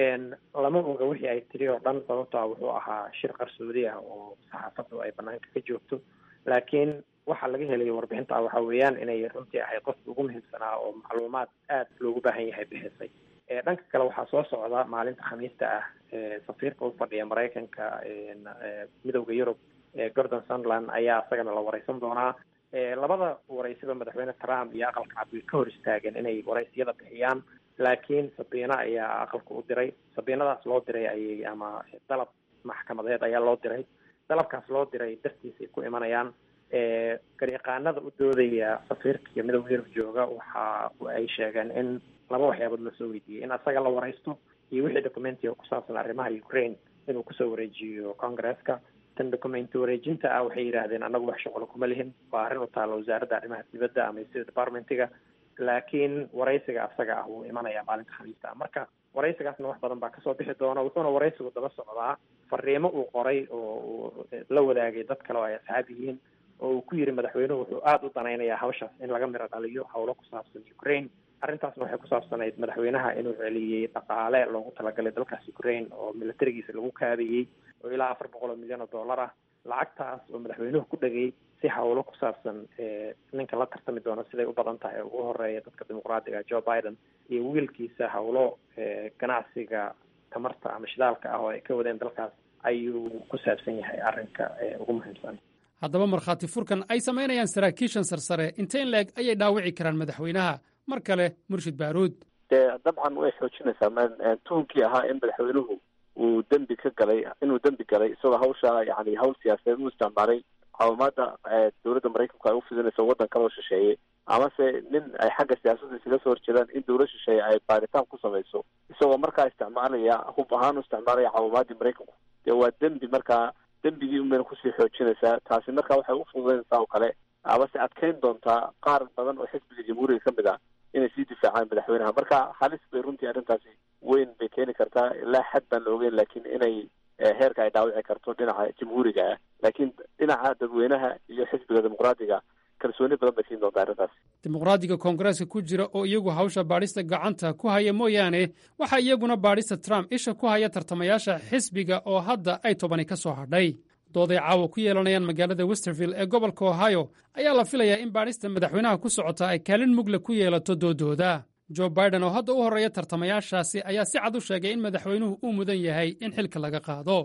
lama oga wixii ay tiri oo dhan sababto a wuxuu ahaa shir qarsoodi ah oo saxaafaddu ay banaanka ka joogto laakiin waxaa laga helay warbixinta waxa weeyaan inay runtii ahayd qofka ugu muhiimsanaa oo macluumaad aada loogu baahan yahay bixisay dhanka kale waxaa soo socda maalinta khamiista ah safiirka u fadhiya maraykanka midowda yurub gordon sunland ayaa isagana la wareysan doonaa labada waraysiba madaxweyne trump iyo aqalka cad way ka hor istaageen inay waraysiyada bixiyaan laakiin sabiina ayaa aqalka u diray sabiinadaas loo diray ayay ama dalab maxkamadeed ayaa loo diray dalabkaas loo diray dartiis ay ku imanayaan garyaqaanada u doodaya safiirka iyo midowda yurub jooga waxa ay sheegeen in laba waxyaabood lasoo weydiiyey in asaga la wareysto iyo wixii documentiga ku saabsan arrimaha ukraine inuu kusoo wareejiyo congresska tan documenti wareejinta ah waxay yidhaahdeen annagu wax shuqlo kuma lihin waa arrin u taalla wasaaradda arrimaha dibadda ama state departmentiga laakiin waraysiga asaga ah wuu imanayaa maalinta khamiista ah marka waraysigaasna wax badan baa kasoo bixi doona wuxuuna waraysigu daba socdaa fariimo uu qoray oo uu la wadaagay dad kale oo ay asxaab yihiin oo uu ku yiri madaxweynuhu wuxuu aada u danaynayaa hawshaas in laga miro dhaliyo howlo ku saabsan ukraine arrintaasna waxay ku saabsanayd madaxweynaha inuu celiyey dhaqaale loogu talagalay dalkaas ukraine oo militarigiisa lagu kaabiyey oo ilaa afar boqol oo milyan oo dollar ah lacagtaas oo madaxweynuhu ku dhegay si hawlo ku saabsan ninka la tartami doono siday u badan tahay ugu horeeya dadka dimuqraadiga joe biden iyo wiilkiisa hawlo ganacsiga tamarta ama shidaalka ah oo ay ka wadeen dalkaas ayuu ku saabsan yahay arrinka ugu muhiimsan haddaba markhaati furkan ay samaynayaan saraakiishan sarsare intayn leeg ayay dhaawici karaan madaxweynaha mar kale murshid baaruud dee dabcan way xoojinaysaa tuhunkii ahaa in madaxweynuhu uu dembi ka galay inuu dembi galay isagoo hawsha yani hawl siyaasadeed u isticmaalay caawimaada dowladda maraykanku ay ufidinayso waddan kaloo shisheeye amase nin ay xagga siyaasadda isaga soo horjeedaan in dowlad shisheeye ay baaritaan ku samayso isagoo markaa isticmaalaya hub ahaan u isticmaalaya caawimaadii maraykanku dee waa dembi markaa dembigii unbayna kusii xoojinaysaa taasi marka waxay u fududaynaysaa oo kale amase adkeyn doontaa qaar badan oo xisbiga jamhuuriga ka mid ah inay sii difaacaan madaxweynaha marka halis bay runtii arrintaasi weyn bay keeni kartaa ilaa xad baan la ogeyn laakiin inay heerka ay dhaawici karto dhinaca jamhuuriga ah laakiin dhinaca dadweynaha iyo xisbiga dimuqraadiga kalsooni badan bay siin doontaa arrintaas dimuqraadiga koongareeska ku jira oo iyagu hawsha baadhista gacanta ku haya mooyaane waxaa iyaguna baadhista trump isha ku haya tartamayaasha xisbiga oo hadda ay tobani ka soo hadhay dooday caawa ku yeelanayaan magaalada westerville ee gobolka ohio ayaa la filayaa in baadhista madaxweynaha ku socota ay kaalin mugle ku yeelato doodooda jo biden oo hadda u horreeya tartamayaashaasi ayaa si cad u sheegay in madaxweynuhu uu mudan yahay in xilka laga qaado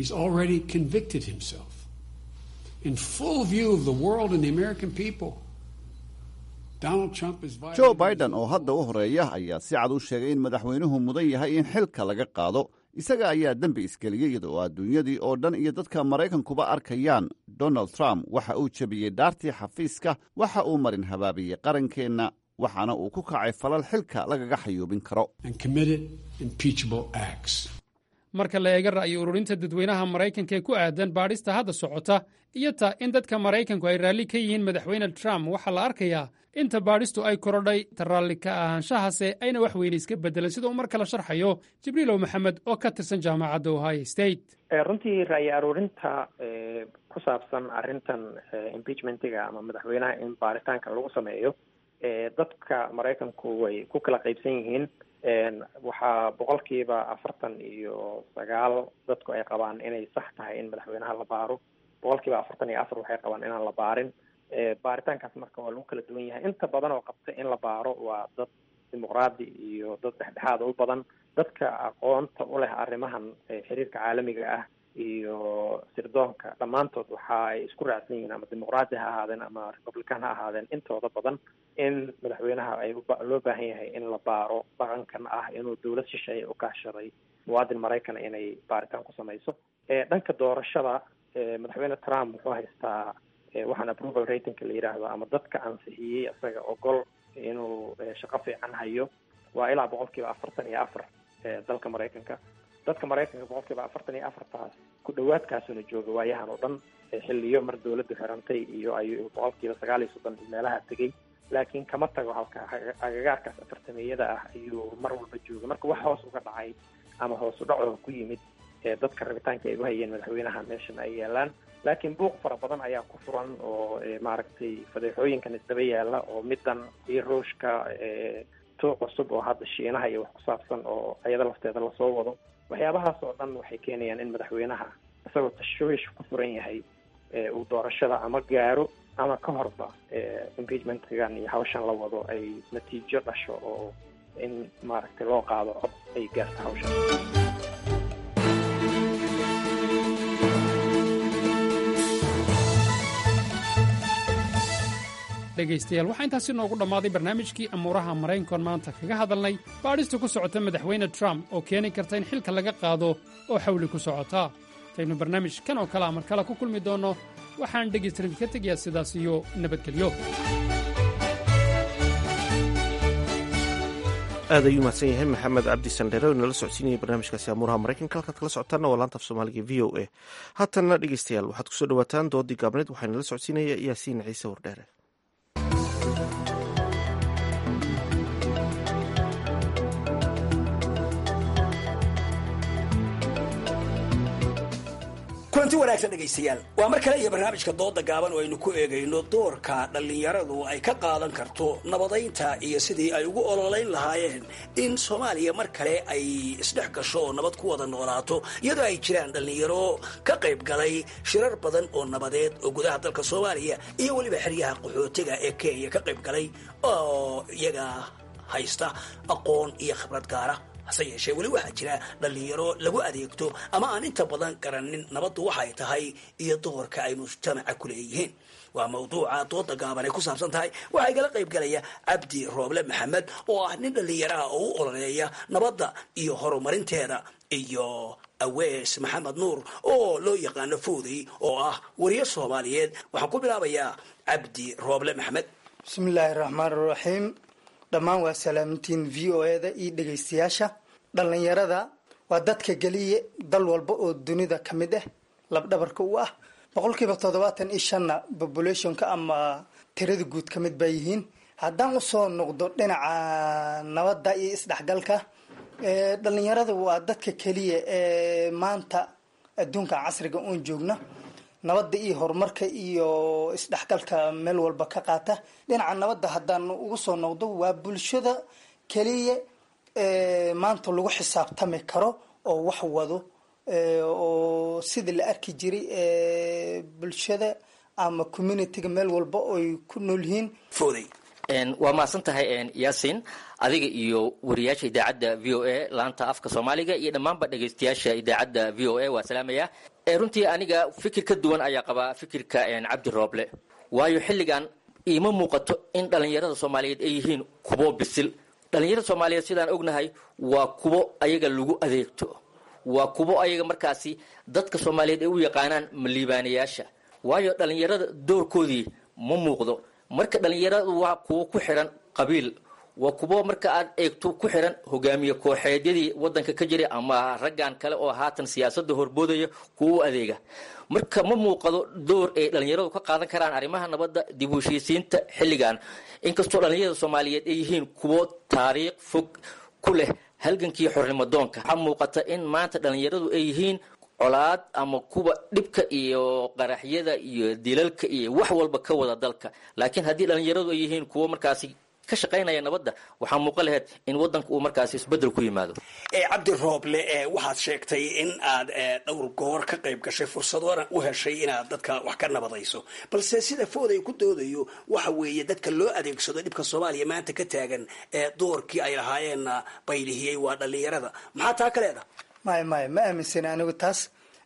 jo biden oo hadda u horeeya ayaa si cad u sheegay in madaxweynuhu mudan yahay in xilka laga qaado isaga ayaa dembi isgeliyey iyada oo adduunyadii oo dhan iyo dadka maraykankuba arkayaan donald trump waxa uu jebiyey dhaartii xafiiska waxa uu marin habaabiyey qarankeenna waxaana uu ku kacay falal xilka lagaga xayuubin karo marka la eega ra'yi ururinta dadweynaha maraykanka ee ku aadan baadhista hadda socota iyo ta in dadka maraykanku ay raalli ka yihiin madaxweyne trump waxaa la arkayaa inta baadhistu ay korodhay ta raalli ka ahaanshahase ayna wax weyne iska beddelan sida uu mar kale sharxayo jibriilow maxamed oo ka tirsan jaamacadda ohio state runtii ra'yi aruurinta ku saabsan arrintan impeachmentiga ama madaxweynaha in baaritaanka lagu sameeyo dadka maraykanku way ku kala qaybsan yihiin waxaa boqolkiiba afartan iyo sagaal dadku ay qabaan inay sax tahay in madaxweynaha la baaro boqolkiiba afartan iyo afar waxay qabaan inaan la baarin baaritaankaas marka waa lagu kala duwan yahay inta badan oo qabta in la baaro waa dad dimuqraadi iyo dad dhexdhexaada u badan dadka aqoonta u leh arrimahan xiriirka caalamiga ah iyo sirdoonka dhammaantood waxa ay isku raacsan yihiin ama dimuqraadi ha ahaadeen ama republican ha ahaadeen intooda badan in madaxweynaha ay loo baahan yahay in la baaro dhaqankan ah inuu dowlad shisheeye u kaashaday muwaadin maraykana inay baaritaan ku samayso dhanka doorashada madaxweyne trump wuxuu haystaa waxaan approval ratingka la yidhaahdo ama dadka ansixiyey isaga ogol inuu shaqo fiican hayo waa ilaa boqol kiiba afartan iyo afar dalka maraykanka dadka maraykanka boqol kiiba afartan iyo afartaas ku dhawaadkaasuna jooga waayahan oo dhan xiliyo mar dawladdu xirantay iyo ayuu boqol kiiba sagaal iyo soddon meelaha tegay laakiin kama tago halka agagaarkaas afartameyada ah ayuu mar walba jooga marka wax hoos uga dhacay ama hoos u dhacoo ku yimid dadka rabitaanka ay u hayeen madaxweynaha meeshan ay yaalaan laakiin buuq fara badan ayaa ku furan oo maaragtay fadeexooyinkan isdaba yaala oo midan iyo ruushka tuuq cusub oo hadda shiinaha iyo wax ku saabsan oo ayada lafteeda lasoo wado waxyaabahaas oo dhan waxay keenayaan in madaxweynaha isagoo tashwiish ku furan yahay uu doorashada ama gaaro ama ka horba impeachmentgan iyo hawshan la wado ay natiijo dhasho oo in maaragtay loo qaado cod ay gaarto hawshan dhegaystayaal waxaa intaasi noogu dhammaaday barnaamijkii amuuraha maraykankoon maanta kaga hadalnay baadhista ku socota madaxweyne trump oo keeni karta in xilka laga qaado oo xawli ku socota intaynu barnaamij kan oo kale a mar kale ku kulmi doonno waxaan dhegaystarin ka tegayaa sidaas iyo nabadgelyo aad ayuu mahadsan yahay maxamed cabdi sandheere oo inala socodsiinayay barnaamijkaasi amuuraha maraykanka halkaad kala socotaanna waa laanta af soomaaliga v o a haatanna dhegeystayaal waxaad kusoo dhawaataan doodii gaabneed waxaa inala socodsiinaya yaasiin ciise wardheere kulanti wanaagsan dhegaystayaal waa mar kale iyo barnaamijka dooda gaaban oo aynu ku eegayno doorka dhallinyaradu ay ka qaadan karto nabadaynta iyo sidii ay ugu ololayn lahaayeen in soomaaliya mar kale ay isdhex gasho oo nabad ku wada noolaato iyadoo ay jiraan dhallinyaro ka qayb galay shirar badan oo nabadeed oo gudaha dalka soomaaliya iyo weliba xeryaha qaxootiga ee kenya ka qayb galay oo iyaga haysta aqoon iyo khibrad gaara hase yeeshee weli waxaa jira dhallinyaro lagu adeegto ama aan inta badan garanin nabaddu waxay tahay iyo doorka ay mujtamaca ku leeyihiin waa mawduuca dooda gaaban ay ku saabsan tahay waxaa igala qayb galaya cabdi rooble maxamed oo ah nin dhallinyaraha oo u ololeeya nabadda iyo horumarinteeda iyo awees maxamed nuur oo loo yaqaano foodey oo ah wariye soomaaliyeed waxaan ku bilaabayaa cabdi rooble maxamed bismillaahi raxmaan raxiim dhammaan waa salaamintiin v o eda iyo dhegaystayaasha dhallinyarada waa dadka geliya dal walba oo dunida ka mid ah labdhabarka u ah boqolkiiba toddobaatan iyo shanna populationka ama tirada guud ka mid baa yihiin haddaan usoo noqdo dhinaca nabadda iyo isdhexgalka dhallinyarada waa dadka keliya ee maanta adduunka casriga oon joogna nabadda iyo horumarka iyo isdhexgalka meel walba ka qaata dhinaca nabadda haddaan ugu soo noqdo waa bulshada keliya maanta lagu xisaabtami karo oo wax wado oo sidii la arki jiray bulshada ama communityga meel walba oy ku nool yihiin fooday waa mahadsan tahay yaasin adiga iyo wariyaasha idaacadda v o a laanta afka soomaaliga iyo dhammaanba dhegaystayaasha idaacadda v o a waa salaamaya runtii aniga fikir ka duwan ayaa qabaa fikirka cabdi rooble waayo xilligan iima muuqato in dhallinyarada soomaaliyeed ay yihiin kubo bisil dhallinyarada soomaaliyeed sidaan ognahay waa kubo ayaga lagu adeegto waa kubo ayaga markaasi dadka soomaaliyeed ay u yaqaanaan maliibaanayaasha waayo dhallinyarada doorkoodii ma muuqdo marka dhallinyaradu waa kuwo ku xiran qabiil waa kuwo marka aad eegto ku xiran hogaamiye kooxeedyadii wadanka ka jiray ama raggan kale oo haatan siyaasada horboodaya kuwa u adeega marka ma muuqado door ay dhallinyaradu ka qaadan karaan arrimaha nabadda dib u heshiisiinta xilligan inkastoo dhallinyarada soomaaliyeed ay yihiin kuwo taariikh fog ku leh halgankii xornimo doonka waxaa muuqata in maanta dhallinyaradu ay yihiin colaad ama kuwa dhibka iyo qaraxyada iyo dilalka iyo wax walba ka wada dalka laakiin haddii dhallinyaradu ay yihiin kuwo markaasi ka shaqaynaya nabadda waxaa muuqan lahayd in wadanka uu markaasi isbedel ku yimaado cabdi rooble waxaad sheegtay in aad dhowr goor ka qayb gashay fursadoona u heshay inaad dadka wax ka nabadayso balse sida fooday ku doodayo waxa weeye dadka loo adeegsado dhibka soomaaliya maanta ka taagan doorkii ay lahaayeenna baylihiyey waa dhallinyarada maxaa taa ka leeda maya maya ma aaminsani anigu taas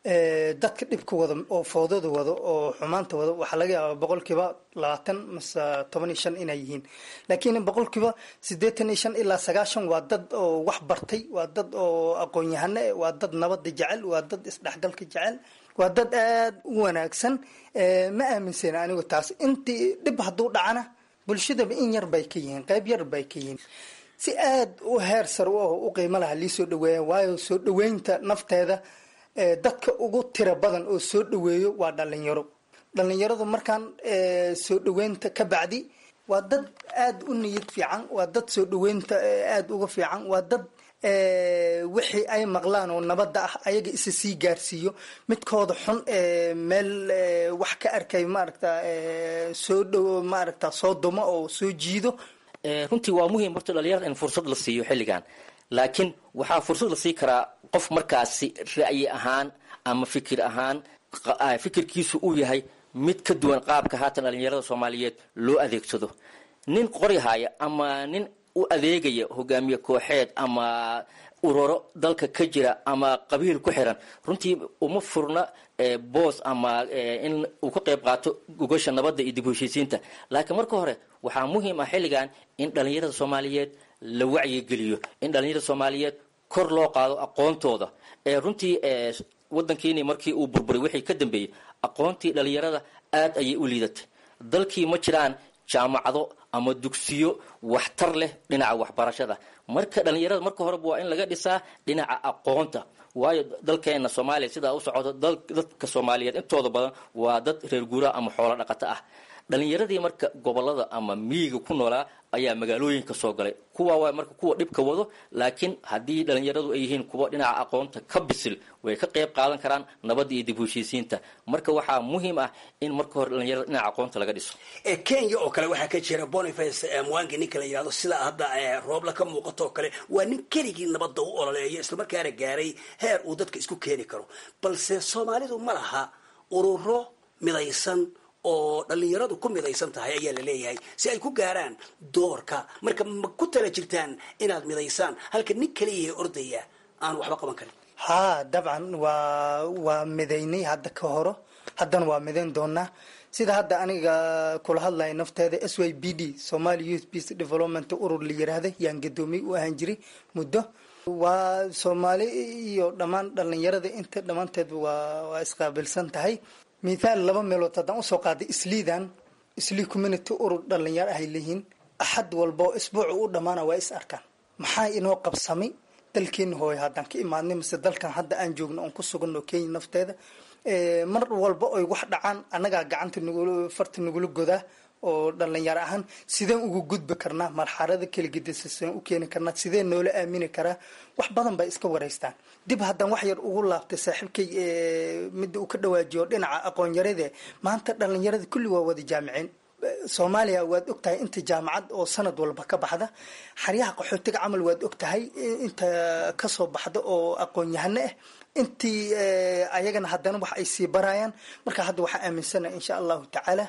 dadka dhibka wada oo foodada wado oo xumaanta wado waxaa laga yaabaa boqolkiiba labaatan mase toban iyo shan inay yihiin laakiin boqolkiiba siddeetan iyo shan ilaa sagaashan waa dad oo wax bartay waa dad oo aqoon-yahano eh waa dad nabada jecel waa dad isdhexgalka jecel waa dad aada u wanaagsan ma aaminsana anigu taas intii dhib hadduu dhacana bulshadaba in yar bay ka yihiin qayb yar bay ka yihiin si aada u heer sar u aho u qiimo laha lii soo dhaweeya waayo soo dhaweynta nafteeda dadka ugu tira badan oo soo dhaweeyo waa dhalinyaro dhalinyaradu markaan soo dhaweynta ka bacdi waa dad aada u niyad fiican waa dad soo dhaweynta aada uga fiican waa dad wixii ay maqlaan oo nabadda ah ayaga isa sii gaarsiiyo midkooda xun meel wax ka arkay maaragta soo dhow maaragta soo dumo oo soo jiido runtii waa muhiim horta dhalinyarada in fursad la siiyo xilligan laakiin waxaa fursad la sii karaa qof markaasi ra'yi ahaan ama fikir ahaan fikirkiisu uu yahay mid ka duwan qaabka haatan dhalinyarada soomaaliyeed loo adeegsado nin qori haya ama nin u adeegaya hogaamiye kooxeed ama ururo dalka ka jira ama qabiil ku xiran runtii uma furna boos ama in uu ka qayb qaato gogasha nabadda iyo dib heshiisiinta laakiin marka hore waxaa muhiim ah xilligan in dhalinyarada soomaaliyeed la wacyigeliyo in dhalinyarada soomaaliyeed kor loo qaado aqoontooda runtii wadankiini markii uu burburay wixii ka dambeeyey aqoontii dhalinyarada aad ayay u liidatay dalkii ma jiraan jaamacado ama dugsiyo waxtar leh dhinaca waxbarashada marka dhalinyarada marka horeba waa in laga dhisaa dhinaca aqoonta waayo dalkeena soomaaliya sidaa u socdo dadka soomaaliyeed intooda badan waa dad reer guuraa ama xoolo dhaqato ah dhalinyaradii marka gobolada ama miyiga ku noolaa ayaa magaalooyinka soo galay kuwa waa marka kuwa dhibka wado laakiin haddii dhalinyaradu ay yihiin kuwa dhinaca aqoonta ka bisil way ka qayb qaadan karaan nabadda iyo dib heshiisiinta marka waxaa muhiim ah in marka hore dhalinyarada dhinaca aqoonta laga dhiso kenya oo kale waxaa ka jira boniface mwangi ninka la yidhahdo sida hadda roobla ka muuqato oo kale waa nin keligii nabadda u ololeeya islamarkaana gaaray heer uu dadka isku keeni karo balse soomaalidu ma laha ururo midaysan oo dhalinyaradu ku midaysan tahay ayaa la leeyahay si ay ku gaaraan doorka marka ma ku tala jirtaan inaad midaysaan halka nin kaliyahe ordaya aan waxba qaban karin haa dabcan waa waa midaynay hadda ka horo haddana waa midayn doonaa sida hadda aniga kula hadlaya nafteeda s y b d somali youth peace development urur la yiraahda yaan gadoomiye u ahaan jiray muddo waa soomaali iyo dhammaan dhalinyarada inta dhammaanteed waa waa isqaabilsan tahay mithaal laba meelood haddaan usoo qaaday isliidan islii community urur dhalinyaro ahay leeyihiin axad walba oo isbuucu u dhammaana waa is arkaan maxaa inoo qabsamay dalkeena hooyo haddaan ka imaadnay mise dalkan hadda aan joogno oon ku suganno kenya nafteeda mar walba oy wax dhacaan annagaa gacanta nugul farta nagula godaa oo dhalinyaro ahaan sideen ugu gudbi karnaa marxalada kala gedisa sideen u keeni karnaa sideen noola aamini karaa wax badan bay iska wareystaan dib haddaan wax yar ugu laabtay saaxiibkay midda uu ka dhawaajiyo dhinaca aqoon-yarade maanta dhalinyarada kulli waa wada jaamiceen soomaaliya waad ogtahay inta jaamacad oo sanad walba ka baxda xaryaha qaxootiga camal waad ogtahay inta kasoo baxda oo aqoon-yahano ah intii ayagana haddana wax ay sii barayaan marka hadda waxaa aaminsana insha allahu tacaala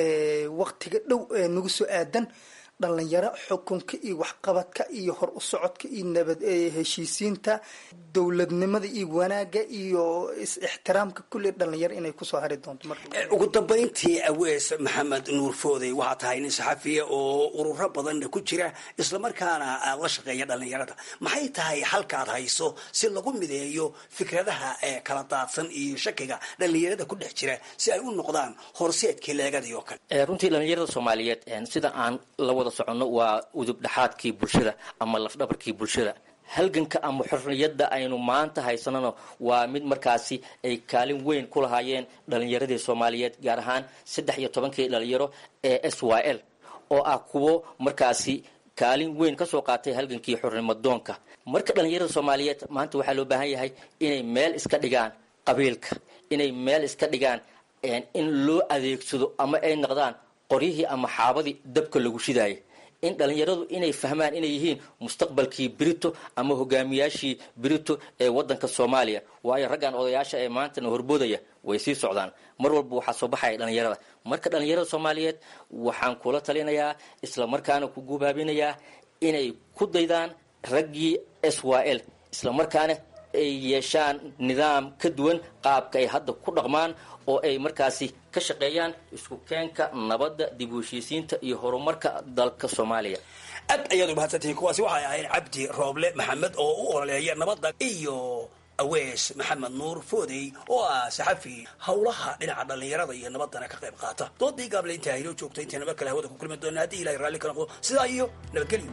waktiga dhow ee nagu soo aadan dhalinyaro xukunka iyo waxqabadka iyo hor u socodka iyo nabad heshiisiinta dowladnimada iyo wanaaga iyo is-ixtiraamka kulli dhalinyaro inay kusoo hari doonto ugu dambayntii awees maxamed nuur foodey waxaa tahay nin saxafiya oo ururo badanna ku jira islamarkaana aad la shaqeeya dhalinyarada maxay tahay halkaad hayso si lagu mideeyo fikradaha ee kala daadsan iyo shakiga dhalinyarada ku dhex jira si ay u noqdaan horseedkii leegadii oo kale runtii dhalinyarada soomaaliyeed sida aan la wada soconno waa udub dhexaadkii bulshada ama lafdhabarkii bulshada halganka ama xorriyadda aynu maanta haysanano waa mid markaasi ay kaalin weyn ku lahaayeen dhalinyaradii soomaaliyeed gaar ahaan saddex iyo tobankii dhalinyaro ee s y l oo ah kuwo markaasi kaalin weyn kasoo qaatay halgankii xornimadoonka marka dhalinyarada soomaaliyeed maanta waxaa loo baahan yahay inay meel iska dhigaan qabiilka inay meel iska dhigaan in loo adeegsado ama ay noqdaan qoryihii ama xaabadii dabka lagu shidaayay in dhalinyaradu inay fahmaan inay yihiin mustaqbalkii brito ama hogaamiyaashii brito ee wadanka soomaaliya waayo raggan odayaasha ee maantana horboodaya way sii socdaan mar walba waxaa soo baxaya dhalinyarada marka dhalinyarada soomaaliyeed waxaan kula talinayaa isla markaana ku gubaabinayaa inay ku daydaan raggii s y l isla markaana ay yeeshaan nidaam ka duwan qaabka ay hadda ku dhaqmaan oo ay markaasi ka shaqeeyaan isku keenka nabadda dib u heshiisiinta iyo horumarka dalka soomaaliya aad ayaad umahadsantihiin kuwaasi waxay ahayd cabdi rooble maxamed oo u ololeeya nabadda iyo awees maxamed nuur foodey oo ah saxafi howlaha dhinaca dhallinyarada iyo nabadana ka qayb qaata doodii gaable intaa haynoo joogta intayna mar kale hawada ku kulmi doona haddii ilahay raalli ka noqdo sidaa iyo nabadgelyo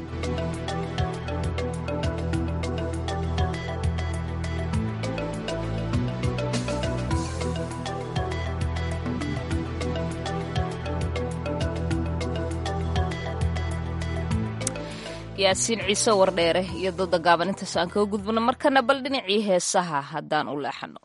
yaasiin ciise wardheere iyo dooda gaaban intaas aan kaga gudbano markana bal dhinacii heesaha haddaan u leexano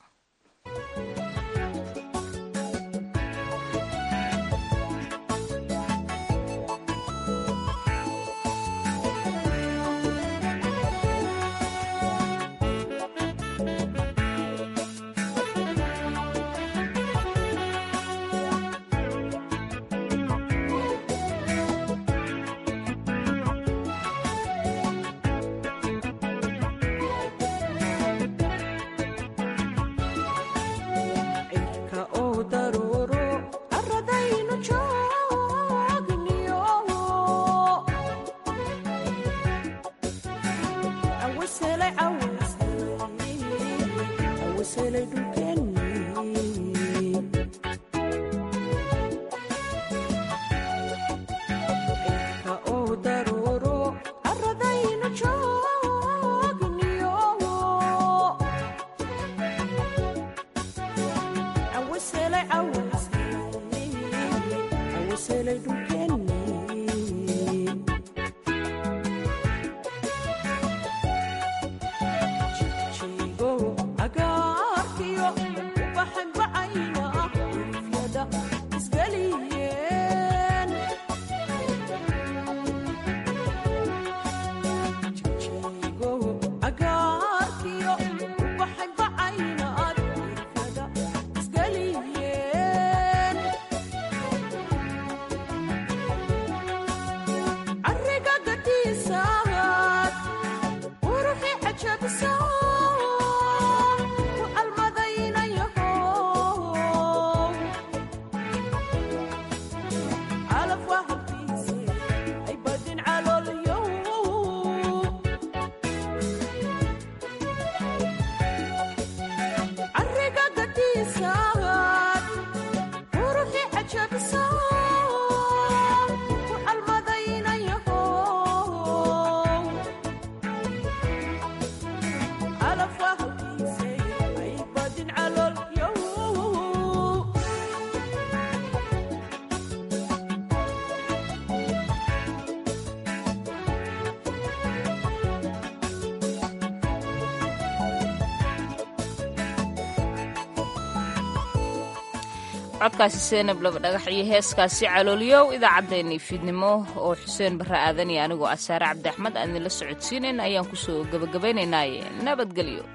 codkaasi seenab laba dhagax iyo heeskaasi calooliyow idaacaddeenii fiidnimo oo xuseen barre aadan iyo anigoo asaare cabdi axmed aan idinla socodsiinayna ayaan kusoo gebagabaynaynaaye nabadgelyo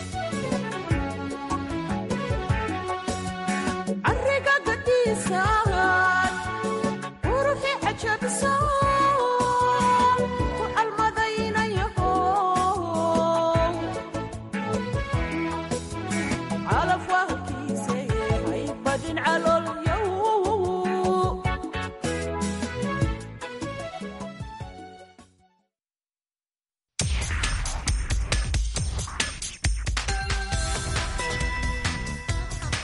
ariga gadiisa